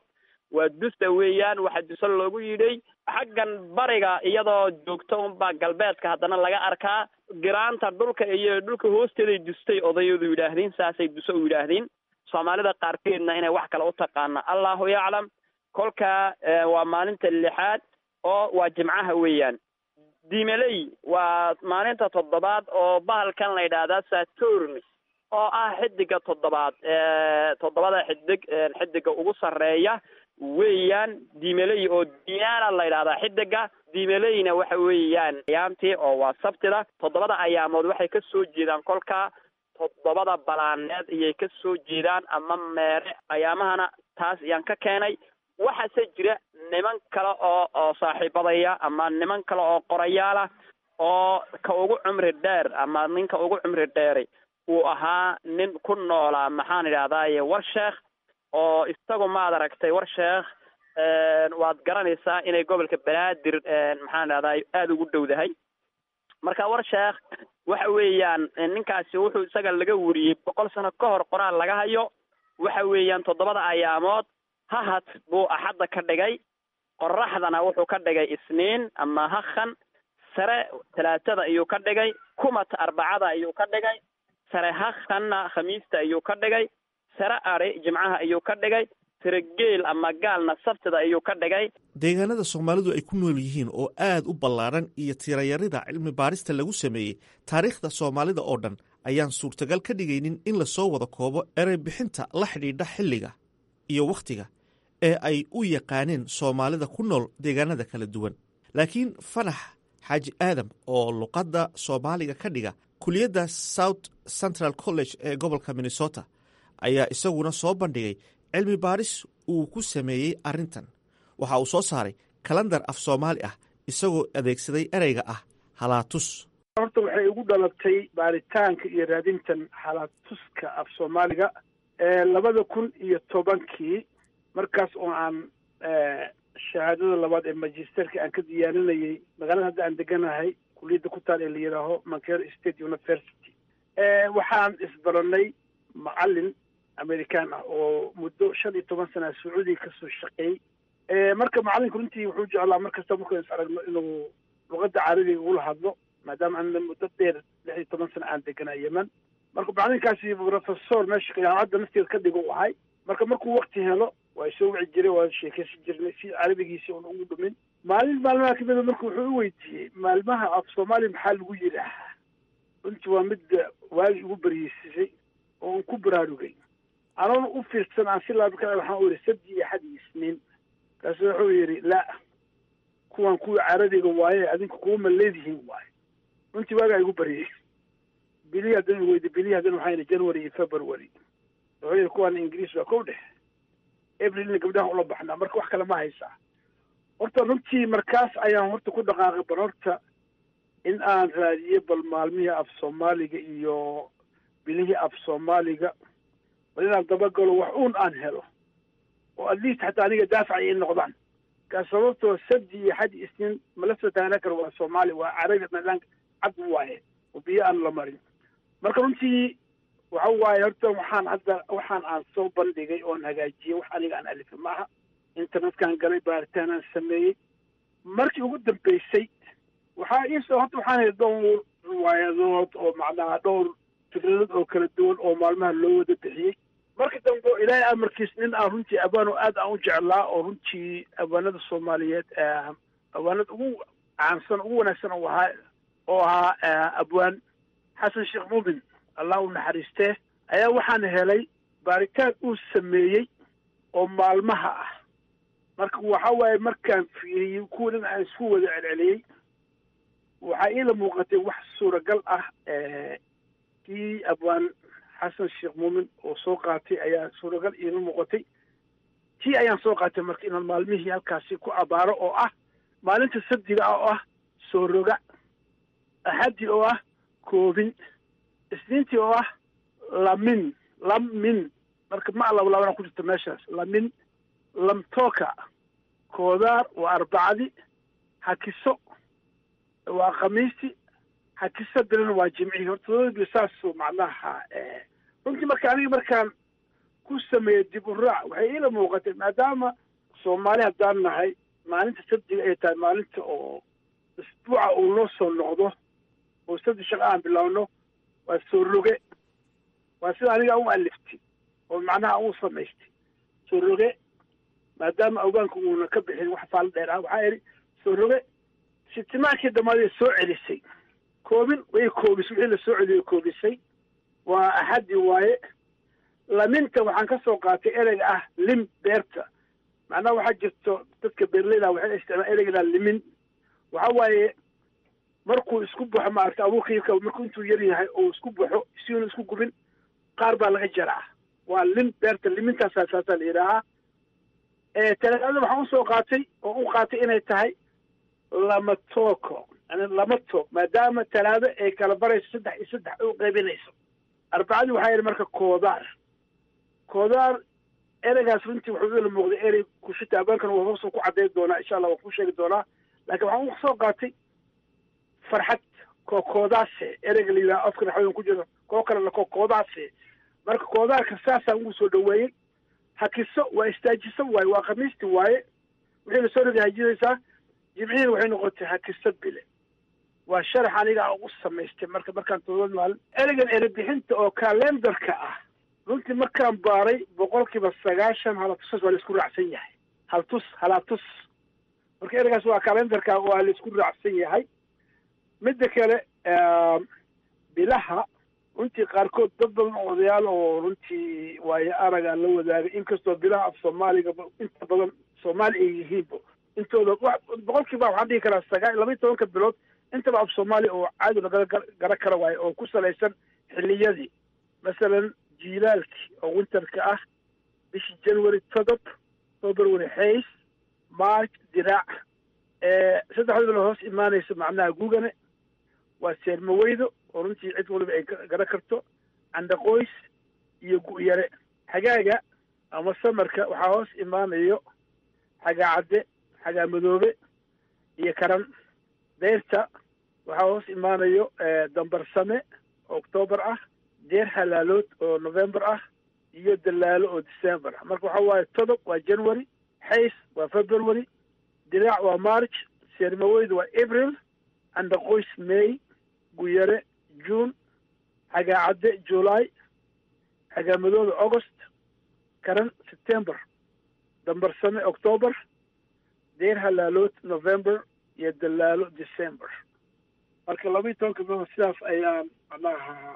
waa dusta weeyaan waxa duso loogu yidhay xaggan bariga iyadoo joogto unbaa galbeedka haddana laga arkaa giraanta dhulka iyo dhulka hoosteeday dustay odayadu yidhaahdeen saasay duso u yidhaahdeen soomaalida qaarkeedna inay wax kale u taqaana allahu yaclam kolka waa maalinta lixaad oo waa jimcaha weeyaan dimeley waa maalinta toddobaad oo bahalkan la yidhaahdaa saturn oo ah xidiga toddobaad toddobada xidig xidiga ugu sarreeya weeyaan dimeley oo diana la yidhahdaa xidiga dimeleyna waxa weeyaan ayaamtii oo waa sabtida toddobada ayaamood waxay ka soo jeedaan kolka toddobada balaaneed ayay ka soo jeedaan ama meere ayaamahana taas ayaan ka keenay waxaase jira niman kale oo oo saaxiibadaya ama niman kale oo qorayaalah oo ka ugu cumri dheer ama ninka ugu cumri dheeri uu ahaa nin ku noolaa maxaan idhahdaaye war sheekh oo isagu maad aragtay war sheekh waad garanaysaa inay gobolka banaadir maxaan idhahdaay aada ugu dhowdahay marka war sheekh waxa weeyaan ninkaasi wuxuu isaga laga wariyey boqol sano ka hor qoraal laga hayo waxa weeyaan toddobada ayaamood hahad buu axadda ka dhigay qoraxdana wuxuu ka dhigay isniin ama hakhan sare talaatada ayuu ka dhigay kumata arbacada ayuu ka dhigay sare hakhanna khamiista ayuu ka dhigay sare ari jimcaha ayuu ka dhigay sare geel ama gaalna sabtida ayuu ka dhigay
deegaanada soomaalidu ay ku nool yihiin oo aad u ballaadhan iyo tirayarida cilmi baarista lagu sameeyey taariikhda soomaalida oo dhan ayaan suurtagal ka dhigaynin in lasoo wada koobo erey bixinta la xidhiidha xilliga iyo wakhtiga ee ay u yaqaaneen soomaalida ku nool deegaanada kala duwan laakiin fanax xaaji aadam oo luqadda soomaaliga ka dhiga kuliyadda south central college ee gobolka minnesota ayaa isaguna soo bandhigay cilmi baaris uu ku sameeyey arrintan waxa uu soo saaray kalandar af soomaali ah isagoo adeegsaday ereyga ah halaatus
horta waxay igu dhalatay baaritaanka iyo raadintan halaatuska af soomaaliga labada kun iyo tobankii markaas oo aan shahaadada labaad ee magisterka aan ka diyaarinayay magaalada hadda aan deganahay kuliyadda ku taal ee la yidhaaho mancare state university waxaan isbaranay macalin american ah oo muddo shan iyo toban sana sacuudiga kasoo shaqeeyey marka macalinku runtii wuxuu jeclaa mar kasta markaynu is aragno inuu luqadda carabiga ula hadlo maadaama ana muddo dheer lix iyo toban sana aan deganaa yemen marka macalinkaasi professor meesha jaamacadda nafteeda ka dhigo u ahay marka markuu wakti helo waa soo wici jiray waa sheekaysan jirnay si carabigiisi un ugu dhumin maalin maalmaha kamida marka wuxuu u weydiiyey maalmaha af soomaaliya maxaa lagu yidhaahaa runtii waa midda waagi ugu baryeysisay oo un ku baraarugay anoona u fiirsan aan si laabka waxaan u yidhi sabti iyo xad iyo isniin kaasu wuxuu yidhi la kuwan kuwa carabiga waaye adinka kuwama leedihiin waaye runtii waagaa igu baryey bilihi haddana weydi bilihi haddana waxaa yidhi january iyo february wuxuu yidhi kuwan ingiriis waa kow dhex aprilna gabdhaha ula baxnaa marka wax kale ma haysaa horta runtii markaas ayaan horta ku dhaqaaqay bal horta in aan raadiyo bal maalmihii af soomaaliga iyo bilihii af soomaaliga bal inaan dabagalo wax uun aan helo oo at least xataa aniga daafacay in noqdaan kaa sababtoo sabdi iyo xad isniin mala soo taagna karo waa soomaali waa carabi madaan cad waaye oo biyo aan la marin marka runtii waxa waaye horta waxaan hadda waxaan aan soo bandhigay oon hagaajiyey wax aniga aan alifay maaha internetkaan galay baaritaan aan sameeyey markii ugu dambeysay waxaa iisoo horta waxaan heli dhowr riwaayadood oo macnaha dhowr fikradood oo kala duwan oo maalmaha loo wada bixiyey marka dambe ilaahay amarkiis nin aan runtii abwaano aad aan u jeclaa oo runtii abwaanada soomaaliyeed abwaanada ugu caansan ugu wanaagsan oo ahaa oo ahaa abwaan xasan sheekh muumin allah u naxariistee ayaa waxaan helay baaritaan uu sameeyey oo maalmaha ah marka waxa waaye markaan fiiriyey kuwa dhan aan isku wada celceliyey waxaa iila muuqatay wax suuragal ah kii abwaan xasan sheekh muumin oo soo qaatay ayaa suuragal iila muuqatay tii ayaan soo qaatay marka inaan maalmihii halkaasi ku abaaro oo ah maalinta sabdiga ah oo ah soo roga axaddi oo ah koobin isniintii oo ah lamin lamin marka ma lablabana ku jirta meeshaas lamin lamtooka koodaar waa arbacadi hakiso waa khamiisti hakiso dirana waa jimcihii horta todobadii saasuu macnaha runtii marka aniga markaan ku sameeyey dib u raac waxay iila muuqatay maadaama soomaali haddaan nahay maalinta sabtiga ay tahay maalinta oo isbuuca uu noo soo noqdo oo sabti shaqo aan bilaawno waa soo roge waa sida aniga u aliftay oo macnaha u samaystay soo roge maadaama ogaanka uuna ka bixin wax faalo dheer ah waxaa idhi soo roge sitimaankii dhammaadee soo celisay koobin way koobisay wixii la soo celiyay koobisay waa axaddi waaye laminta waxaan ka soo qaatay ereyga ah lim beerta macnaha waxaa jirto dadka beerleyda waxay isticmaal ereyga limin waxa waaye markuu isku baxo maaragta abuurkiika markuu intuu yar yahay oo isku baxo siuna isku gubin qaar baa laga jaraa waa lim beerta limintaasaa saasaa la yidhaahaa talaadada waxaan usoo qaatay oo u qaatay inay tahay lama tooko yani lama toog maadaama talaado ay kala barayso saddex iyo saddex u qaybinayso arbacadii waxaa yidhi marka koodaar koodaar ereygaas runtii wuxuu ila muuqday erey kushita abaankana waa hoosoo ku caddayn doonaa insha allah waan ku sheegi doonaa laakiin waxaan usoo qaatay farxad kookoodaase ereyga la yidhaha afka naxwadan ku jiro koo kalena kookoodaase marka koodaarka saasaan ugu soo dhaweeyey hakiso waa istaajiso waaye waa khamiisti waaye wixii lasoo roga hajinaysaa jimcihiina waxay noqotay hakiso bile waa sharax aniga ugu samaystay marka markaan todobad maalin ereygan erebixinta oo kalendarka ah runtii markaan baaray boqolkiiba sagaashan halatusas waa laisku raacsan yahay haltus halatus marka ereygaas waa kalendarka waa laisku raacsan yahay midda kale bilaha runtii qaarkood dad badan oo odayaal oo runtii waayo aragaa la wadaagay inkastoo bilaha af soomaaliga inta badan soomaali ay yihiinba intooda boqolkiiba waxaan dhihi karaa sagaa laba iyo tobanka bilood intaba af soomaaliya oo caadi lagala gara kara waayo oo ku salaysan xilliyadii masalan jiilaalkii oo winterka ah bishii january todob february hays march diraac saddexda bilo hoos imaanaysa macnaha gugane waa seermaweydo oo runtii cid waliba ay gara karto candaqoys iyo gu'yare xagaaga ama samarka waxaa hoos imaanayo xagaa cadde xagaa madoobe iyo karan deyrta waxaa hoos imaanayo dambarsame oo octoobar ah deer halaalood oo november ah iyo dalaalo oo december ah marka waxa waaye todob waa january xays waa february diraac waa march seermaweydu waa april candaqoys may guyare june xagaa cadde july xagaa madoobe august karan september dambarsame octoober deer halaalood november iyo dalaalo december marka laba iyo tobanka bilood sidaas ayaan macnaha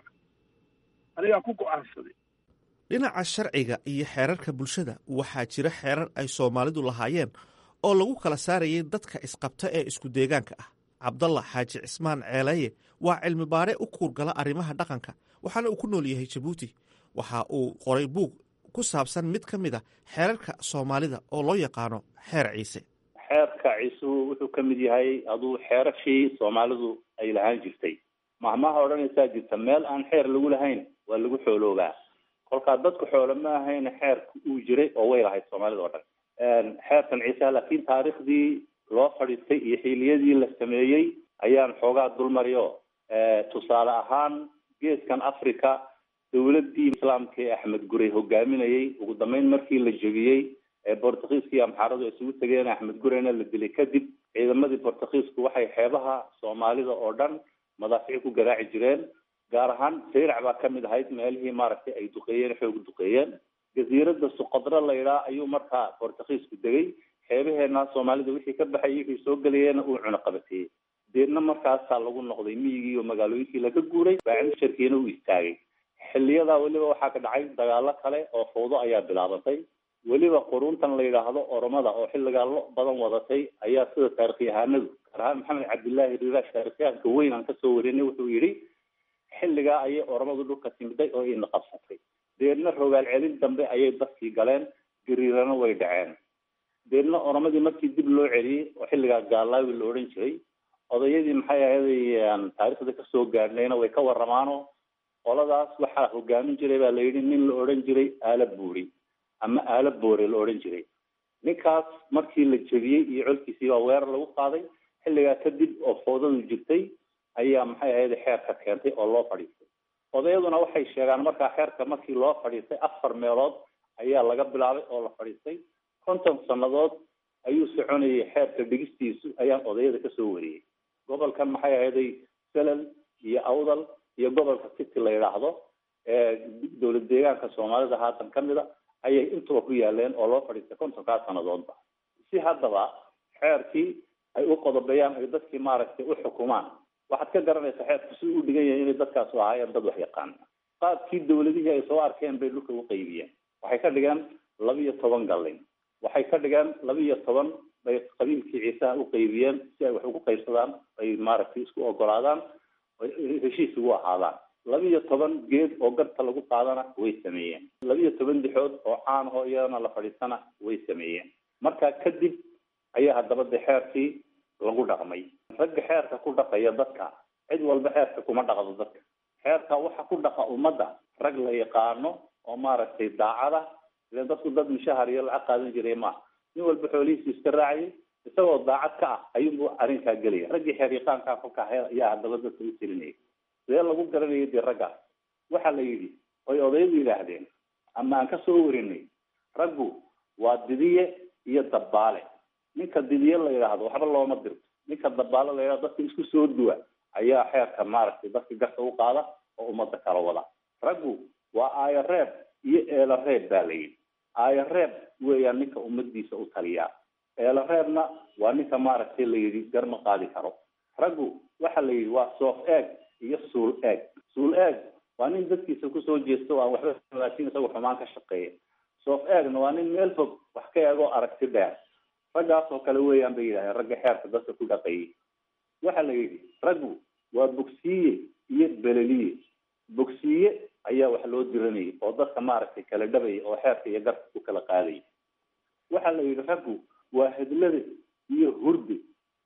anigaa ku go-aansaday
dhinaca sharciga iyo xeerarka bulshada waxaa jira xeerar ay soomaalidu lahaayeen oo lagu kala saarayay dadka isqabta ee isku deegaanka ah cabdalla xaaji cismaan ceelaye waa cilmi baare u kuurgala arrimaha dhaqanka waxaana uu ku nool yahay jabuuti waxa uu qoray buug ku saabsan mid ka mid a xeerarka soomaalida oo loo yaqaano xeer ciise
xeerka ciisuhu wuxuu ka mid yahay aduu xeerashii soomaalidu ay lahaan jirtay mahmaha odhanaysaa jirta meel aan xeer lagu lahayn waa lagu xooloobaa kolkaa dadku xoolo ma ahayn xeerka uu jiray oo way lahayd soomaalida oo dhan xeerkan ciiseha laakiin taariikhdii loo fadhiistay iyo xiiliyadii la sameeyey ayaan xoogaa dulmariyo tusaale ahaan geeskan africa dowladii islaamka ee axmed gurey hogaaminayay ugu dambeyn markii la jebiyey ee bortugiiska iyo amxaaradu isugu tegeen axmed gureyna la dilay kadib ciidamadii bortugiisku waxay xeebaha soomaalida oo dhan madaafici ku garaaci jireen gaar ahaan sayrac baa kamid ahayd meelihii maaragtay ay duqeeyeen xoog duqeeyeen jasiirada suqadro la yidhaha ayuu markaa bortugiisku degay xeebaheena soomaalida wixii ka baxay wixii soo gelayeena uu cunuqabateeyey deedna markaasaa lagu noqday miyigii iyo magaalooyinkii laga guuray baacimusharkiina uu istaagay xiliyadaa weliba waxaa ka dhacay dagaalo kale oo fawdo ayaa bilaabatay weliba quruntan la yidhaahdo oromada oo xilligaa lo badan wadatay ayaa sida taarikhyahanadu gaar ahaan maxamed cabdillaahi rirash taarikhyahanka weyn aan kasoo warinay wuxuu yidhi xilligaa ayay oromadu dhulka timiday oo ina qabsatay deedna rogaal celin dambe ayay dadkii galeen gariirana way dhaceen deedna oromadii markii dib loo celiyey oo xilligaa gaalaawi la odhan jiray odayadii maxay ahaday taariikhda kasoo gaadhnayna way ka waramaano qoladaas waxaa hogaamin jiray baa la yidhi nin la odhan jiray aala buuri ama aala boore la odhan jiray ninkaas markii la jebiyey iyo colkiisii baa weerar lagu qaaday xilligaa kadib oo foodadu jirtay ayaa maxay ahayd xeerka keentay oo loo fadhiistay odayaduna waxay sheegaan markaa xeerka markii loo fadhiistay afar meelood ayaa laga bilaabay oo la fadhiistay konton sannadood ayuu soconayay xeerka dhigistiisu ayaan odayada kasoo wariyey gobolkan maxay ahayday selal iyo awdal iyo gobolka city la yidhaahdo dowlad deegaanka soomaalida haatan ka mid a ayay intuba ku yaaleen oo loo fadhiistay kontonkaa sannadoodba si haddaba xeerkii ay u qodobeeyaan ay dadkii maaragtay u xukumaan waxaad ka garanaysaa xeerku si u dhigan yahay inay dadkaasu ahaayeen dad wax yaqaan qaabkii dawladihii ay soo arkeen bay dhulka u qaybiyeen waxay ka dhigeen laba iyo toban gallin waxay ka dhigeen laba iyo toban bay qabiilkii ciisaha u qaybiyeen si ay wax ugu qaybsadaan ay maaragtay isku ogolaadaan heshiis ugu ahaadaan laba iyo toban geed oo garta lagu qaadana way sameeyeen laba iyo toban dixood oo caan oo iyadana la fadhiisana way sameeyeen markaa kadib ayaa haddaba de xeerkii lagu dhaqmay ragga xeerka ku dhaqaya dadka cid walba xeerka kuma dhaqdo dadka xeerka waxa ku dhaqa ummadda rag la yaqaano oo maaragtay daacada ilen dadku dad mushahar iyo lacag qaadan jiray maaha nin walba xoolihiisu iska raacayay isagoo daacad ka ah ayuunbu arrinkaa gelaya raggii xeer yaqaankaa kolka ayaa haddaba dadka u tirinayay sidee lagu garanayay dee raggaas waxaa la yidhi oy odayadu yidhaahdeen ama aan kasoo warinay raggu waa didiye iyo dabbaale ninka didiye la yidhaahdo waxba looma dirto ninka dabbaale la yidhahdo dadka isku soo duwa ayaa xeerka maaragtay dadka garta u qaada oo ummadda kala wada raggu waa aayo reeb iyo eelo reeb baa la yidhi aayo reeb weeyaan ninka ummadiisa u taliyaa eelo reebna waa ninka maaragtay la yidhi gar ma qaadi karo raggu waxa la yidhi waa soof eeg iyo suul eeg suul eeg waa nin dadkiisa kusoo jeesto aan waxba laakiin isagu xumaan ka shaqeeya soof eegna waa nin meel fog wax ka eegoo aragti dheer raggaas oo kale weeyaan bay yidhahdeen ragga xeerka dadka ku dhaqayay waxa la yidhi raggu waa bogsiiye iyo beleliye bogsiiye ayaa wax loo diranayay oo dadka maaragtay kala dhabaya oo xeerka iyo garka ku kala qaadaya waxa la yidhi raggu waa hedlade iyo hurde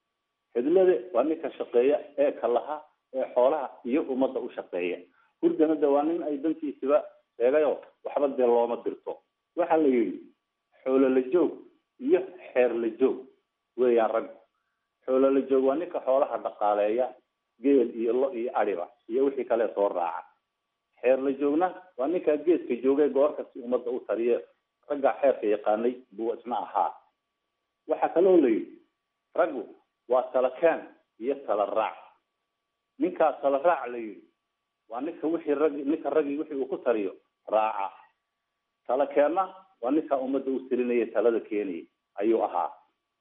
hedlade waa ninka shaqeeya ee kalaha ee xoolaha iyo ummadda u shaqeeya hurdana de waa nin ay dantiisiba sheegayo waxba dee looma dirto waxa la yidhi xoolo la joog iyo xeer la joog weeyaan raggu xoolo la joog waa ninka xoolaha dhaqaaleeya geel iyo lo iyo adiba iyo wixii kale soo raaca xeer la joogna waa ninkaa geeska joogay goor kasta ummadda u taliye raggaa xeerka yaqaanay buu isna ahaa waxaa kaloo la yidhi raggu waa tala keen iyo tala raac ninkaa tala raac la yidhi waa ninka wixii rag ninka raggii wixii uu ku taliyo raaca tala keenna waa ninkaa ummadda u talinaya talada keenaya ayuu ahaa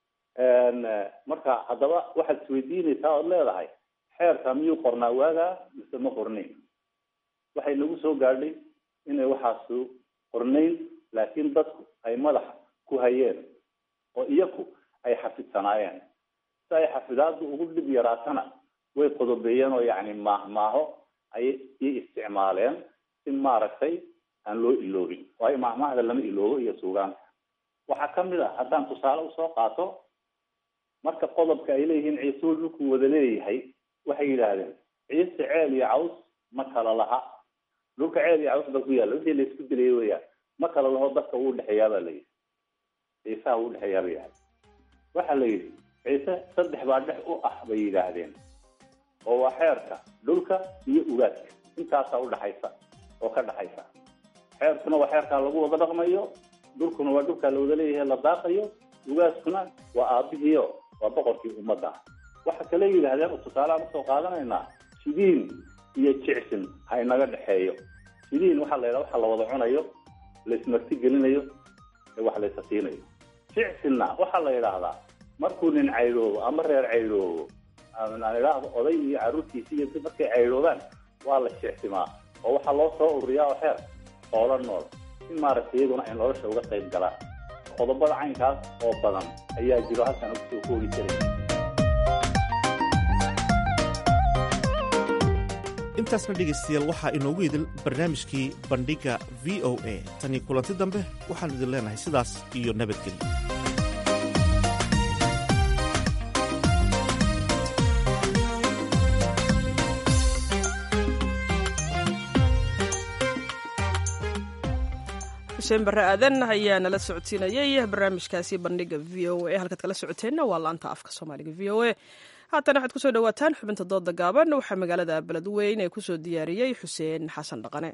marka haddaba waxaad isweydiinaysaa ood leedahay xeerka miyuu qornaa waagaa mise ma qornayn waxay nagu soo gaadhay inay waxaasu qornayn laakiin dadku ay madaxa ku hayeen oo iyaku ay xafidsanaayeen si ay xafidaadu ugu dhib yaraatana way qodobeeyeen oo yacni maahmaaho ay i isticmaaleen si maaragtay aan loo iloobin waayo maahmaahda lama iloobo iyo suugaanka waxaa kamid a haddaan tusaale usoo qaato marka qodobka ay leeyihiin ciisuu dhulku wada leeyahay waxay yidhaahdeen ciise ceel iyo caws ma kala laha dhulka ceel iyo caws ba ku yaalla wixii laisku dilayay weyaan ma kala laho dadka uu dhexeeyaa baa la yidhi ciisaha uu dhexeeyaa ba yidhahda waxaa la yidhi ciise saddex baa dhex u ah bay yidhaahdeen oo waa xeerka dhulka iyo ugaadka intaasaa udhaxaysa oo ka dhaxaysa xeerkuna waa xeerkaa lagu wada dhaqmayo dhulkuna waa dhulkaa la wada leeyahay la daaqayo ugaaskuna waa aabihiio waa boqorkii ummadda waxa kale yidhaahdeen oo tusaaleaan usoo qaadanaynaa sidiin iyo jicsin ha inaga dhexeeyo sidiin waxaa la yidhaha waxa la wada cunayo laismarti gelinayo ee wax laysa siinayo jicsinna waxaa la yidhaahdaa markuu nin caydhoobo ama reer caydhoobo aan idhaahdo oday iyo carruurtiisi iyo markay caydhoobaan waa la jicsimaa oo waxaa loo soo ururiyaa oo xeer xoolo nool si maaragtay iyaguna ay nolosha uga qayb galaan qodobada caynkaas oo badan ayaa jiro halkan ugu soo koobi jiray
intaasna dhegaystayaal waxaa inoogu idil barnaamijkii bandhigga v o a tanii kulanti dambe waxaan idin leenahay sidaas iyo nabadgelyo
xuseen barre aadan ayaa nala socodsiinayay barnaamijkaasi bandhiga v o a halkaad kala socoteenna waa laanta afka soomaaliga v o a haatana waxaad kusoo dhawaataan xubinta dooda gaaban waxaa magaalada beledweyn ee kusoo diyaariyey xuseen xasan dhaqane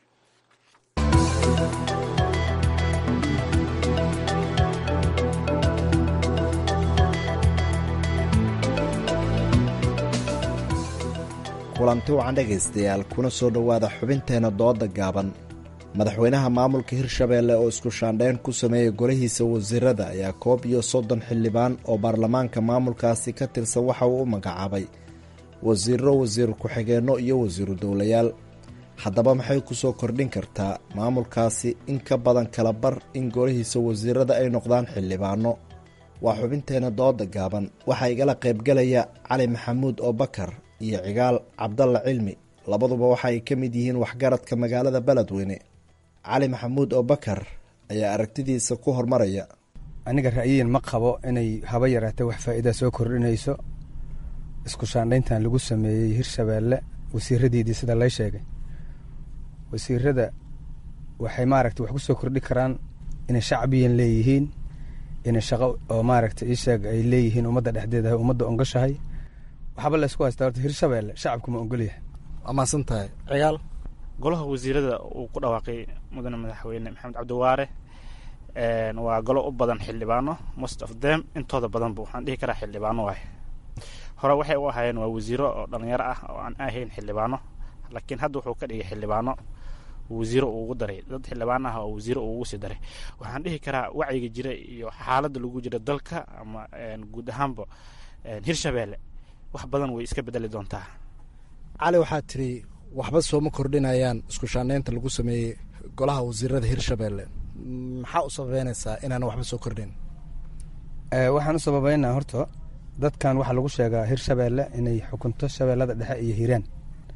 kulanti wacan dhegaystayaal kuna soo dhowaada xubinteenna dooda gaaban madaxweynaha maamulka hirshabeelle oo isku shaandhayn ku sameeyey golihiisa wasiirada ayaa koob iyo soddon xildhibaan oo baarlamaanka maamulkaasi ka tirsan waxa uu u magacaabay wasiiro wasiir ku-xigeenno iyo wasiiru dowlayaal haddaba maxay ku soo kordhin kartaa maamulkaasi in ka badan kala bar in golihiisa wasiirada ay noqdaan xildhibaano waa xubinteenna dooda gaaban waxaa igala qaybgalaya cali maxamuud oo bakar iyo cigaal cabdalla cilmi labaduba waxa ay ka mid yihiin waxgaradka magaalada beledweyne cali maxamuud oo bakar ayaa aragtidiisa ku hormaraya
aniga ra'yiin ma qabo inay haba yaraatee wax faa'iida soo kordhinayso isku shaandhayntan lagu sameeyey hirshabeelle wasiiradiidii sida lay sheegay wasiirada waxay maaragta wax ku soo kordhi karaan inay shacbiyan leeyihiin inay shaqo oo maaragta ii sheeg ay leeyihiin ummadda dhexdeeda ummadda ongashahay waxba la isku haystaa horta hirshabeelle shacabku ma ogolyahay
waa mahadsan tahay cigaal
golaha wasiirada uu ku dhawaaqay mudane madaxweyne maxamed cabdiwaare waa golo u badan xildhibaano most of them intooda badanba waxaan dhihi karaa xildhibaano waay hore waxay u ahaayeen waa wasiiro oo dhalinyaro ah oo aan ahayn xildhibaano laakiin hadda wuxuu ka dhigay xildhibaano wasiiro uu ugu daray dad xildhibaan ah oo wasiiro uu ugu sii daray waxaan dhihi karaa wacyiga jira iyo xaaladda lagu jira dalka ama guud ahaanba hirshabeelle wax badan way iska bedeli doontaa
cali waxaa tiri waxba sooma kordhinayaan isku shaandhaynta lagu sameeyey golaha wasiirada hirshabeelle maxaa u sababeynaysaa inaana waxba soo kordhin
waxaan u sababeynaa horta dadkan waxaa lagu sheegaa hirshabeelle inay xukunto shabeellada dhexe iyo hiiraan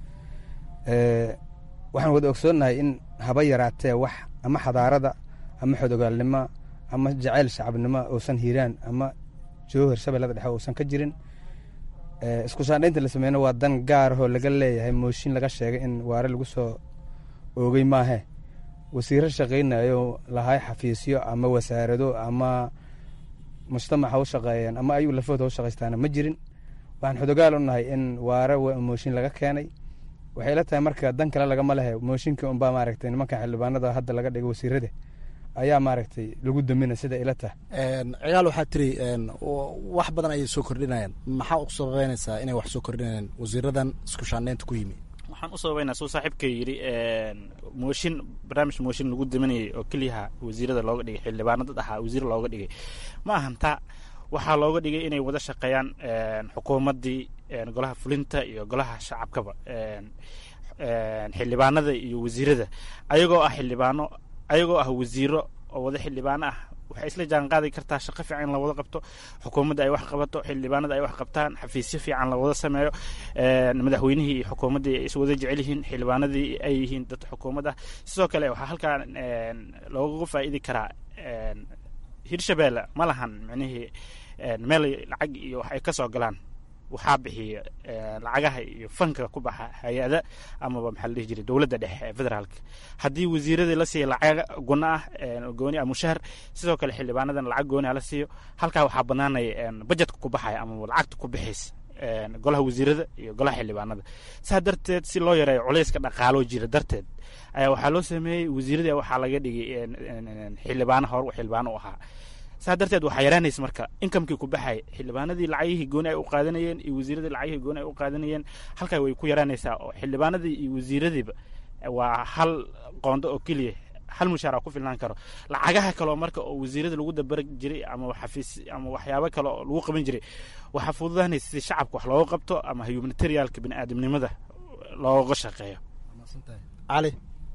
waxaan wada ogsoonnahay in haba yaraatee wax ama xadaarada ama xodogaalnimo ama jacayl shacabnimo uusan hiiraan ama joohir shabeellada dhexe uusan ka jirin isku shaandhaynta la sameyno waa dan gaarahoo laga leeyahay mooshin laga sheegay in waare lagu soo oogay maahe wasiiro shaqaynayo lahay xafiisyo ama wasaarado ama mujtamac ha u shaqeeyeen ama ayuu lafooda ha u shaqaystaana ma jirin waxaan xodogaal u nahay in waare mooshin laga keenay waxay la tahay marka dan kale lagama lehe mooshinkii unbaa maaragtay nimanka xildhibaanada hadda laga dhigay wasiirada ayaa maaragtay lagu damina sida ila tahay
cigaal waxaa tiri wax badan ayay soo kordhinayaan maxaa u sababeynaysaa inay wax soo kordhinayaan wasiiradan isku shaandhaynta ku yimi
waxaan u sababeynaa suu saaxiibka yidhi mooshin barnaamij mooshin lagu daminayay oo keliyaha wasiirada looga dhigay xildhibaano dad ahaa wasiir looga dhigay ma ahan taa waxaa looga dhigay inay wada shaqeeyaan xukuumaddii golaha fulinta iyo golaha shacabkaba xildhibaanada iyo wasiirada ayagoo ah xildhibaano ayagoo ah wasiiro oo wada xildhibaano ah waxay isla jaan qaadi kartaa shaqo fiican in la wada qabto xukuumadda ay wax qabato xildhibaanada ay wax qabtaan xafiisyo fiican la wada sameeyo madaxweynihii iyo xukuumaddii ay iswada jecel yihiin xildhibaanadii ay yihiin dad xukuumad ah sidoo kale waxaa halkaa looga faa'iidi karaa hirshabeelle ma lahan micnihii meel lacag iyo wax ay ka soo galaan waxaa bixiya lacagaha iyo fanka ku baxa hay-ada amaba maxaa la dhihi jiray dowladda dhexe ee federaalka haddii wasiiradii la siiya lacag guna ah gooni ah mushahar sidoo kale xildhibaanadan lacag gooni ah la siiyo halkaa waxaa banaanaya bajetka ku baxaya amaba lacagta ku bixaysa golaha wasiirada iyo golaha xildhibaanada saa darteed si loo yareeyo culayska dhaqaaloo jira darteed ayaa waxaa loo sameeyey wasiiradii waxaa laga dhigay xildhibaano hor xildhibaano u ahaa saa darteed waxaa yaraanaysa marka inkamkii ku baxay xildhibaanadii lacagihii gooni ay u qaadanayeen iyo wasiiradii lacagihii gooni ay u qaadanayeen halkaa way ku yaraanaysaa oo xildhibaanadii iyo wasiiradiiba waa hal qoondo oo keliya hal mushaara ku filnaan karo lacagaha kaleo marka oo wasiirada lagu dabar jiray ama xafiis ama waxyaabo kale oo lagu qaban jiray waxaa fududaanaysa si shacabka wax looga qabto ama humanitarialka biniaadamnimada looga shaqeeyo
cali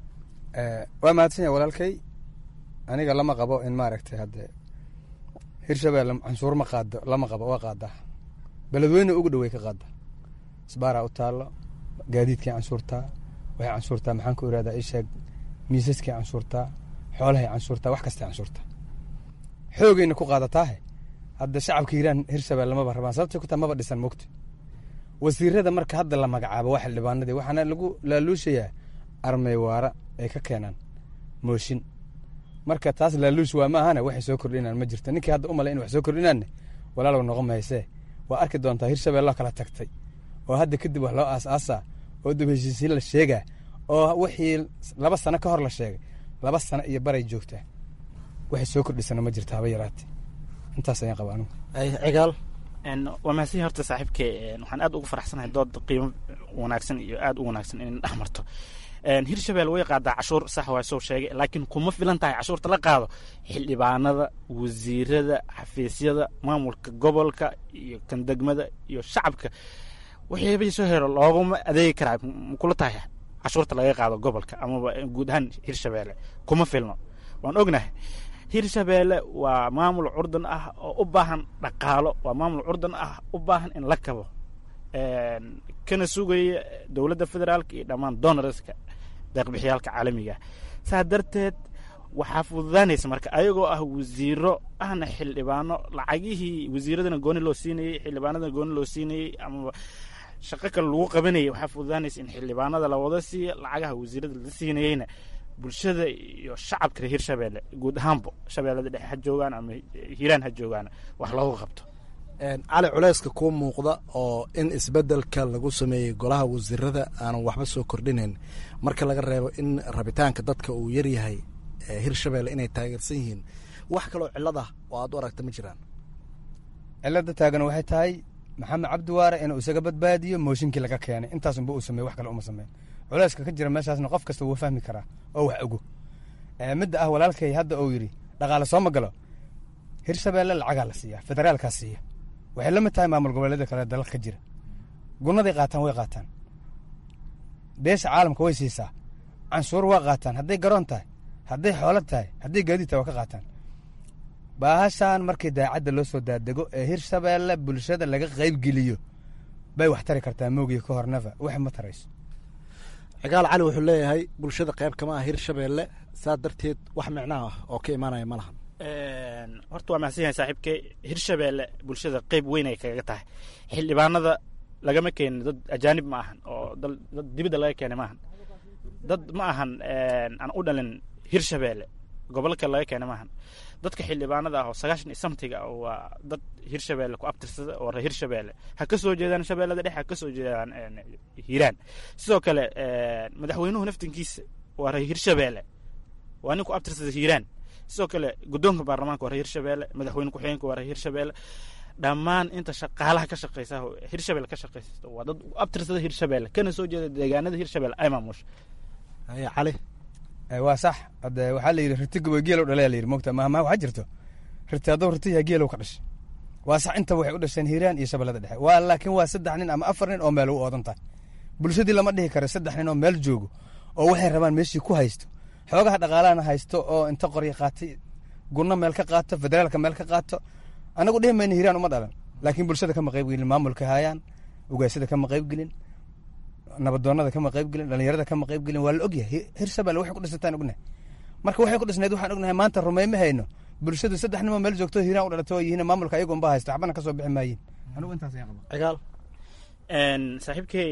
waa mahadsan yahay walaalkay aniga lama qabo in maaragtay hadde hirshabelle canshuur ma qaado lama qabo waa qaadaa beledweyne ugu dhowey ka qaada isbaaraa u taallo gaadiidkii canshuurtaa waxay canshuurtaa maxaan ku irahdaa isheeg miisaskii canshuurtaa xoolahay canshuurtaa wax kastay canshuurtaa xoogayna ku qaadataahe hadda shacabka hiiraan hirshabelle maba rabaan sababtay ku taa maba dhisan mogta wasiirada marka hadda la magacaabo waa xildhibaanadii waxaana lagu laaluushayaa armey waara ay ka keenaan mooshin marka taas laaluush waa maahane waxay soo kordhinaan ma jirto ninkii hadda u malay in wax soo kordhinaanne walaalow noqon mahaysee waa arki doontaa hirshabelle kala tagtay oo hadda kadib wax loo aas-aasaa oo dib heshiisiin la sheegaa oo wixii laba sano ka hor la sheegay laba sano iyo baray joogtaa waxay soo kordhisana ma jirta haba yaraate intaas ayaan qaba anigu
cigaal
waa mahadsan horta saaxiibke waxaan aad ugu faraxsanahay dood qiimo wanaagsan iyo aad u wanaagsan inay dhex marto hirshabelle way qaadaa cashuur sax waa soo sheegay laakiin kuma filan tahay cashuurta la qaado xildhibaanada wasiirada xafiisyada maamulka gobolka iyo kan degmada iyo shacabka waxyaaba soo helo looguma adeegi karaa makula tahay cashuurta laga qaado gobolka amaba guud ahaan hirshabelle kuma filno waan ognahay hirshabelle waa maamul curdan ah oo u baahan dhaqaalo waa maamul curdan ah u baahan in la kabo kana sugaya dowladda federaalka iyo dhammaan donorska deeqbixiyaalka caalamiga saa darteed waxaa fududaanaysa marka ayagoo ah wasiiro ahna xildhibaano lacagihii wasiiradana gooni loo siinayey xildhibaanadana gooni loo siinayey amaba shaqo kale lagu qabanayay waxaa fududaanaysa in xildhibaanada la wada siiya lacagaha wasiirada la siinayeyna bulshada iyo shacabka reer hirshabelle guud ahaanbo shabeellada dhexe ha joogaan ama hiiraan ha joogaan wax loogu qabto
cali culeyska kuu muuqda oo in isbedelka lagu sameeyey golaha wasiirada aanan waxba soo kordhinayn marka laga reebo in rabitaanka dadka uu yaryahay hirshabelle inay taageersan yihiin wax kaloo cilad ah oo aad u aragta ma jiraan
cilada taagan waxay tahay maxamed cabdiwaare inuu isaga badbaadiyo mooshinkii laga keenay intaasunba uu sameey wax kale uma sameyn culeyska ka jira meeshaasna qof kasta wuu fahmi karaa oo wax ogo midda ah walaalkay hadda uu yidhi dhaqaale soo ma galo hirshabelle lacagaa la siiya federaalkaa siiya waxay la mid tahay maamul goboleeda kale dalka ka jira gunaday qaataan way qaataan beesha caalamka way siisaa canshuur waa qaataan hadday garoon tahay hadday xoolo tahay hadday gaadiid tahay waa ka qaataan baahashaan markii daacadda loo soo daadego ee hirshabelle bulshada laga qaybgeliyo bay wax tari kartaa moogiya ka hornaba wax ma tarayso
cigaal cali wuxuu leeyahay bulshada qayb kama ah hirshabelle saa darteed wax micnaha ah oo ka imaanaya ma lahan
horta waa mahadsan yahay saaxiibke hirshabelle bulshada qeyb weyn ay kaga tahay xildhibaanada lagama keenin dad ajaanib ma ahan oo dad dibadda laga keenay ma ahan dad ma ahan aan u dhalin hirshabelle gobolka laga keenay ma ahan dadka xildhibaanada ah oo sagaashan iyo samtiga ah waa dad hirshabelle ku abtirsada oo reer hirshabelle ha ka soo jeedaan shabeellada dhexe ha ka soo jeedaan hiiraan sidoo kale madaxweynuhu naftinkiisa waa reer hirshabelle waa nin ku abtirsada hiiraan sidoo kale guddoonka baarlamaanka waa reer hirshabelle madaxweyne ku-xigeenka waa reer hirshabelle dhammaan inta shaqaalaha ka shaqeysa hirshabelle ka shaqeysa waa dad abtirsada hirshabelle kana soo jeeda deegaanada hirshabelle ay maamusha
cali
waa sax hade waxaa la yidhi riti gaboy geelow dhalaya la yidhi mogta mahmaa waxaa jirto riti hadduu ritiyaa geelow ka dhashay waa sax intaba waxay u dhasheen hiiraan iyo shabeellada dhexe waa laakiin waa saddex nin ama afar nin oo meel u oodan tahay bulshadii lama dhihi karo saddex nin oo meel joogo oo waxay rabaan meeshii ku haysto xoogaha dhaqaalahana haysto oo inta qorya qaatay gunno meel ka qaato federaalka meel ka qaato anagu dhihi mayna hiiraan uma dhalan laakiin bulshada kama qayb gelin maamulka haayaan ugaasada kama qayb gelin nabadoonada kama qayb gelin dhalinyarada kama qayb gelin waa la ogyahay hirshabelle waxay ku dhisantaan ognahay marka waxay ku dhisnayd waxaan ognahay maanta rumeyma hayno bulshadu saddex nimoo meel joogto hiiraan u dhalato oo yihiin maamulka ayagu unba haysto waxbana kasoo bixi maayin anigu intaas ayaan qaba
cigaal
saaxiibkey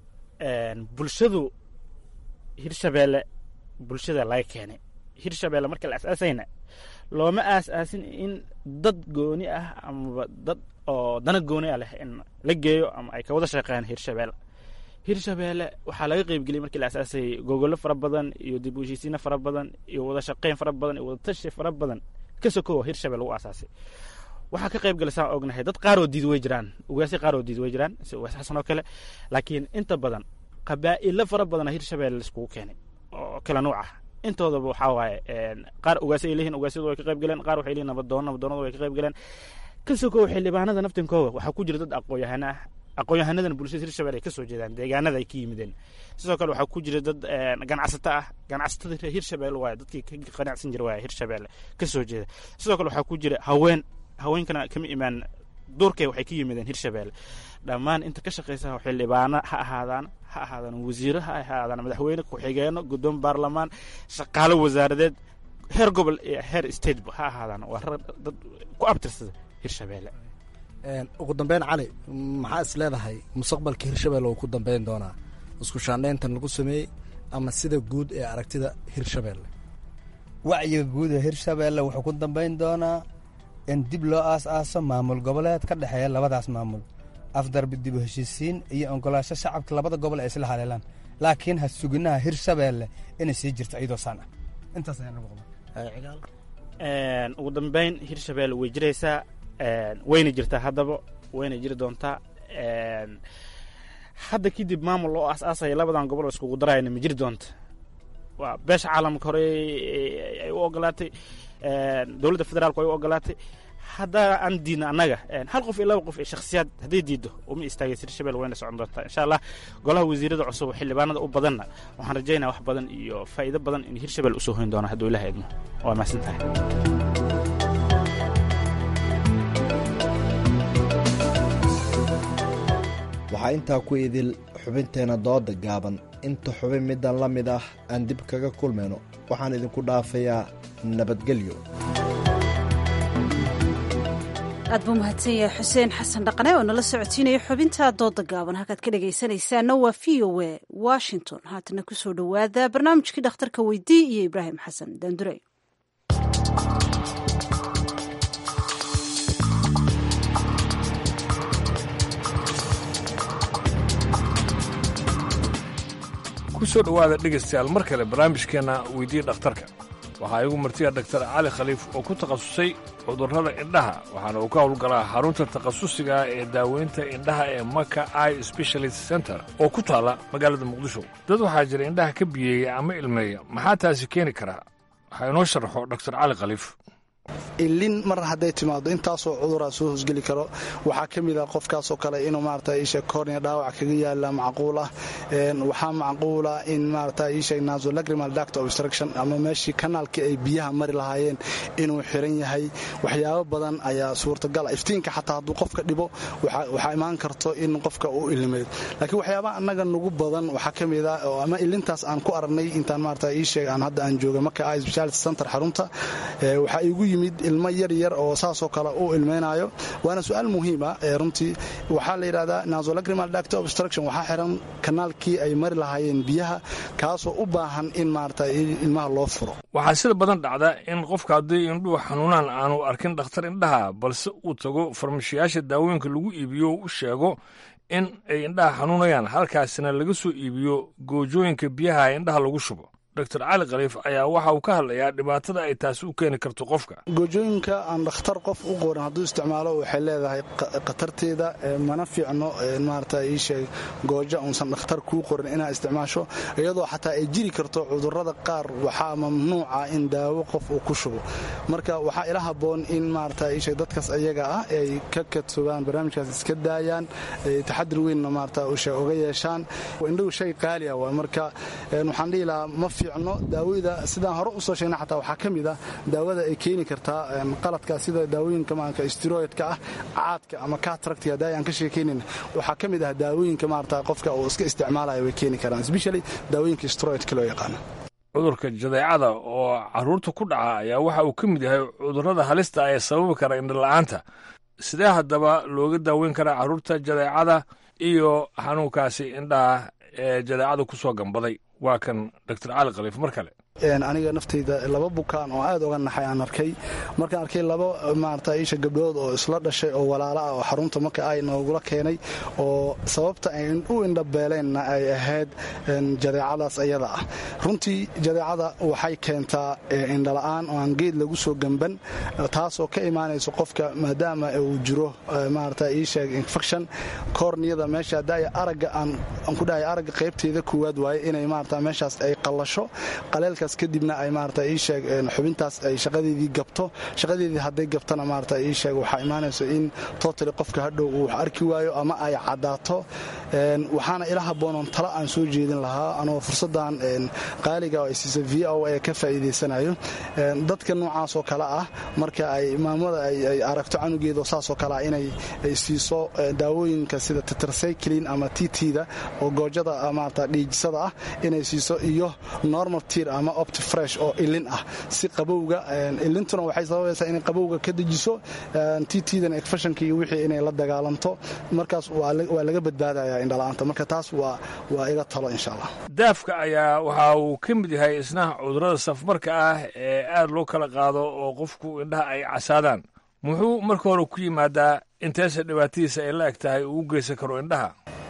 bulshadu hirshabelle bulshada laga keenay hirshabelle marka la asaasayna looma aas-aasin in dad gooni ah amaba dad oo dana gooni ah leh in la geeyo ama ay ka wada shaqeeyaan hirshabelle hirshabelle waxaa laga qeybgeliyay markii la asaasayay gogollo fara badan iyo dib u heshiisiino fara badan iyo wada shaqeyn fara badan iyo wada tashi fara badan ka sokowa hirshabelle lagu asaasay waxaa ka qayb galasaan ognahay dad qaar oo diid way jiraan ugaasyo qaar oo diid way jiraan si ugaas xasan oo kale laakiin inta badan qabaa'ilo fara badana hirshabelle laiskugu keenay oo kala nuuc ah intoodaba waxaa waaye qaar ugaasyo ay leeyihin ugaasyadu way ka qayb galeen qaar waxay leeyihin nabadoono nabadoonada way ka qayb galeen ka sokow xildhibaanada naftinkooda waxaa ku jira dad aqoon-yahano ah aqoon-yahanadana bulshada hirshabelle ay ka soo jeedaan deegaanada ay ka yimideen sidoo kale waxaa ku jira dad ganacsato ah ganacsatada reer hirshabelle waaye dadkii ka qanacsan jira waaye hirshabelle ka soo jeeda sidoo kale waxaa ku jira haween haweenkana kama imaan duurkay waxay ka yimideen hirshabelle dhammaan inta ka shaqeysa xildhibaano ha ahaadaan ha ahaadaan wasiiro ha ahaadaan madaxweyne ku-xigeeno guddoon baarlamaan shaqaalo wasaaradeed heer gobol iyo heer stateba ha ahaadaan waa rag dad ku abtirsada hirshabelle
ugu dambeyn cali maxaa is leedahay mustaqbalka hirshabelle uu ku dambeyn doonaa isku shaandhayntan lagu sameeyey ama sida guud ee aragtida hirshabelle
wacyiga guud ee hirshabelle wuxuu ku dambeyn doonaa in dib loo aas-aaso maamul goboleed ka dhexeeya labadaas maamul afdarbi dib u heshiisiin iyo ogolaasho shacabka labada gobol ay isla haleelaan laakiin ha suginaha hirshabelle inay sii jirto iyadoo saan ah intaas ayaan ugu
ugu dambeyn hirshabelle way jiraysaa wayna jirtaa haddaba wayna jiri doontaa hadda kadib maamul oo aas-aasaya labadan gobol oo iskugu darayana ma jiri doonta waa beesha caalamka hore ay u ogolaatay dowladda federaalku ay u ogolaatay haddaa aan diidna annaga hal qof iyo laba qof iyo shakhsiyaad hadday diiddo uma istaagaysa hirshabelle wayna socon doontaa insha allah golaha wasiirada cusub xildhibaanada u badanna waxaan rajaynaya wax badan iyo faa'iido badan in hirshabelle usoo hoyn doono hadduu ilaha idmo waa mahadsan tahay
waxaa intaa ku idil xubinteenna dooda gaaban inta xubin middan la mid ah aan dib kaga kulmayno waxaan idinku dhaafayaa nabadgelyo
aad buu mahadsan yahay xuseen xasan dhaqane oo nala socodsiinaya xubinta dooda gaaban halkaad ka dhegaysanaysaana waa v o a washington haatana ku soo dhowaada barnaamijkii dhakhtarka weydii iyo ibraahim xasan daandure
ku soo dhowaada dhegaystayaal mar kale barnaamijkeenna weydiiya dhakhtarka waxaa igu martiya dhaktar cali khaliif oo ku takhasusay cudurrada indhaha waxaana uu ka howlgalaa xarunta takhasusiga ee daaweynta indhaha ee maka i specialist center oo ku taalla magaalada muqdisho dad waxaa jira indhaha ka biyeeya ama ilmeeya maxaa taasi keeni karaa waxaa inoo sharaxo dhaktar cali khaliif
ilin mar hadday timaado intaasoo cuduraa soo hosgeli karo waxaa ka mid ah qofkaasoo kale inuu maarata isha kornia dhaawac kaga yaala macquul ah waxaa macquula in maarata isha nasolacrimal duct obstruction ama meeshii kanaalkii ay biyaha mari lahaayeen inuu xiran yahay waxyaabo badan ayaa suurtagala iftiinka xataa hadduu qofka dhibo waxaa imaan karto in qofka uu ilmeeyo laakiin waxyaabaha annaga nugu badan waxaa ka mid ah oo ama ilintaas aan ku aragnay intaan maarata isheeg aan hadda aan jooga marka i speciality center xarunta waxaa igu yimid ilmo yar yar oo saasoo kale u ilmaynayo waana su-aal muhiima runtii waxaa la yidhahdaa nasolacrimal duct obstruction waxaa xiran kanaalkii ay mari lahaayeen biyaha kaasoo u baahan in maarata ilmaha loo furo
waxaa sida badan dhacda in qofka haddii indhuhu xanuunaan aanu arkin dhakhtar indhaha balse uu tago farmashiyaasha daawooyinka lagu iibiyo u sheego in ay indhaha xanuunayaan halkaasina laga soo iibiyo goojooyinka biyaha indhaha lagu shubo dr cali khaliif ayaa waxa uu ka hadlayaa dhibaatada ay taasi u keeni karto qofka
goojooyinka aan dhakhtar qof u qorin hadduu isticmaalo waxay leedahay khatarteeda mana fiicno maarata iisheeg goojo unsan dhakhtar kuu qorin inaad isticmaasho iyadoo xataa ay jiri karto cudurrada qaar waxaa mamnuuca in daawo qof uu ku shubo marka waxaa ila habboon in maarata iisheeg dadkaas ayaga ah ay ka kadsobaan barnaamijkaas iska daayaan taxadir weynna maarata uga yeeshaan indhagu shay qaali ah waay marka waxaan dhihi lahaa ma fiicno daawada sidaan hore usoo sheegna xataa waxaa ka mid ah daawada ay keeni kartaa qaladka sida daawooyinka maanka steroidka ah caadka ama cataracti hadda aan ka sheekaynin waxaa ka mid ah daawooyinka maarata qofka uu iska isticmaalayo way keeni karaan especially daawooyinka steroidka loo yaqaano
cudurka jadeecada oo carruurta ku dhaca ayaa waxa uu ka mid yahay cudurrada halista ee sababi kara indhola'aanta sidee haddaba looga daaweyn karaa carruurta jadeecada iyo xanuunkaasi indhaha ee jadeecada ku soo gambaday waa kan dr cali khaliif mar kale
aniga naftayda laba bukaan oo aad oga naxay aan arkay markaan arkay laba maarata isha gabdhood oo isla dhashay oo walaala ah oo xarunta marka ay noogula keenay oo sababta ay u indhabeeleenna ay ahayd jadeecadaas ayada ah runtii jadeecada waxay keentaa indhala'aan oo aan geed lagu soo gamban taasoo ka imaanayso qofka maadaama uu jiro maarata iisheeg infection korniyada meesha haddaaya aragga aan ku dhahay aragga qaybteeda koowaad waaye inay maarata meeshaas ay qallasho qaleelka kadibna ay maarata ii sheeg xubintaas ay shaqadeedii gabto shaqadeedii hadday gabtana maarata ii sheeg waxaa imaanayso in totally qofka hadhow uu wax arki waayo ama ay caddaato waxaana ila habboonoon talo aan soo jeedin lahaa anoo fursaddan qaaliga oo ay siisa v o a ka faa'iidaysanayo dadka noocaasoo kale ah marka ay maamada ay aragto canugeeda saasoo kale ah inay siiso daawooyinka sida tetracyclin ama tt-da oo goojada maarata dhiijisada ah inay siiso iyo normal tir ama opti fresh oo ilin ah si qabowga ilintuna waxay sababaysaa inay qabowga ka dejiso tt-dan efashanka iyo wixii inay la dagaalanto markaas waa laga badbaadaya indhala'aanta marka taas waa waa iga talo insha allah
daafka ayaa waxa uu ka mid yahay isna cudurrada safmarka ah ee aad loo kala qaado oo qofku indhaha ay casaadaan muxuu marka hore ku yimaadaa inteesa dhibaatadiisa ay la eg tahay uu u geysan karo indhaha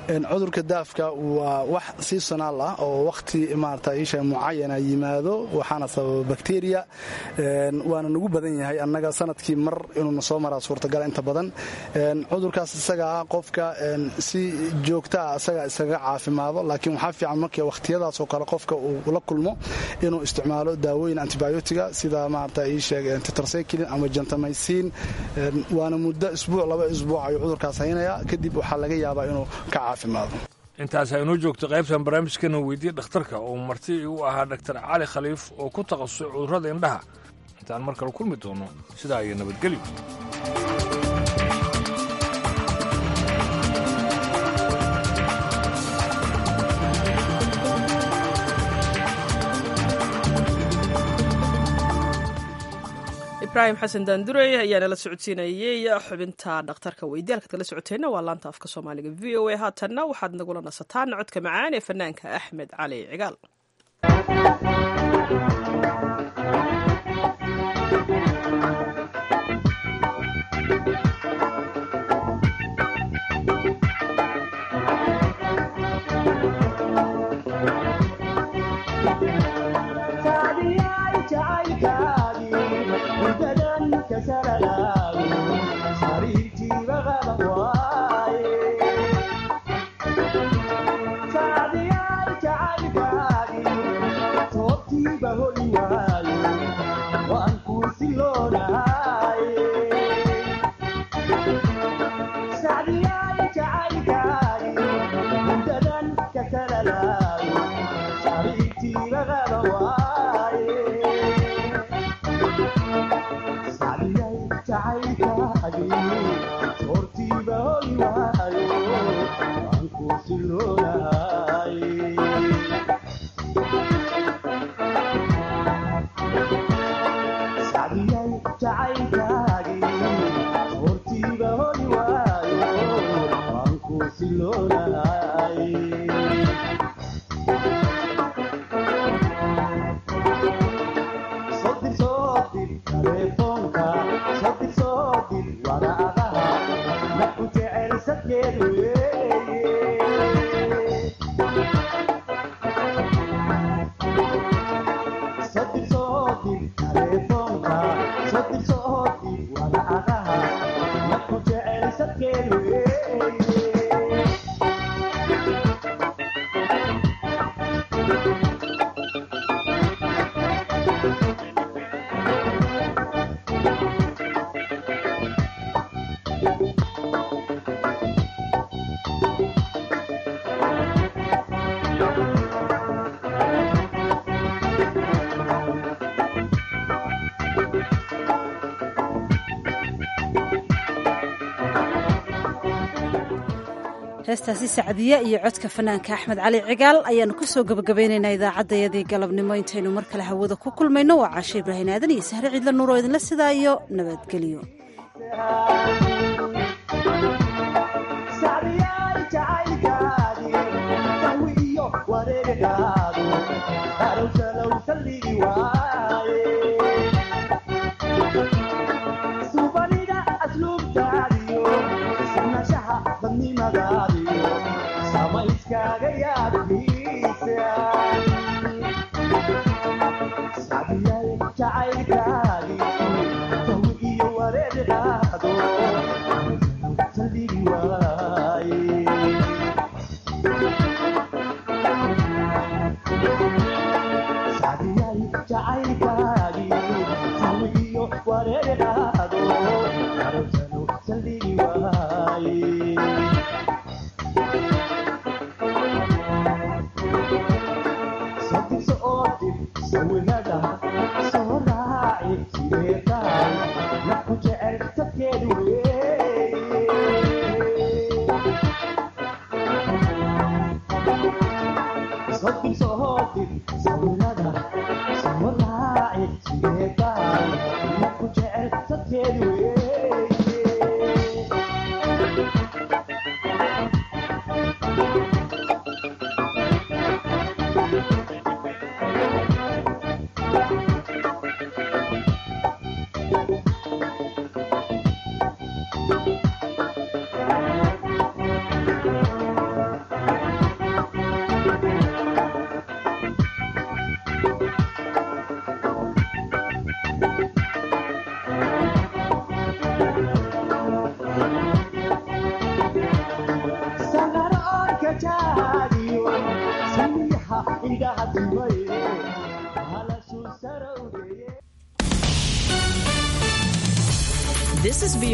cudurka daafka waa wax seasonaal ah oo wakhti maarata isha mucayana yimaado waxaana sababa bakteriya waana nagu badan yahay annaga sanadkii mar inuuna soo maraa suurtagal inta badan cudurkaas isaga ah qofka si joogtaa isaga iskaga caafimaado laakiin waxaa fiican markii wakhtiyadaasoo kale qofka uu la kulmo inuu isticmaalo daawooyin antibiotiga sida maarata iisheeg tetracyclin ama gentamycin waana muddo isbuuc laba isbuuc ayuu cudurkaas haynayaa kadib waxaa laga yaabaa inuu ka caafimaado
intaas aynoo joogto qaybtan barnaamijkana weydiye dhakhtarka oo marti u ahaa dhaktar cali khaliif oo ku takhasusay cudurrada indhaha intaan mar kale kulmi doono sidaa iyo nabadgelyo
ibraahim xasan daandurey ayaana la socodsiinayey xubinta dhakhtarka weydiyaalkaad kala socoteenna waa laanta afka soomaaliga v o a haatanna waxaad nagula nasataan codka macaan ee fanaanka axmed cali cigaal
heestaasi sacdiye iyo codka fanaanka axmed cali cigaal ayaanu ku soo gebagabaynaynaa idaacaddayadii galabnimo intaynu mar kale hawada ku kulmayno waa caashe ibraahin aadan iyo sahre ciidla nuur oo idinla sidaa iyo nabadgelyo
This is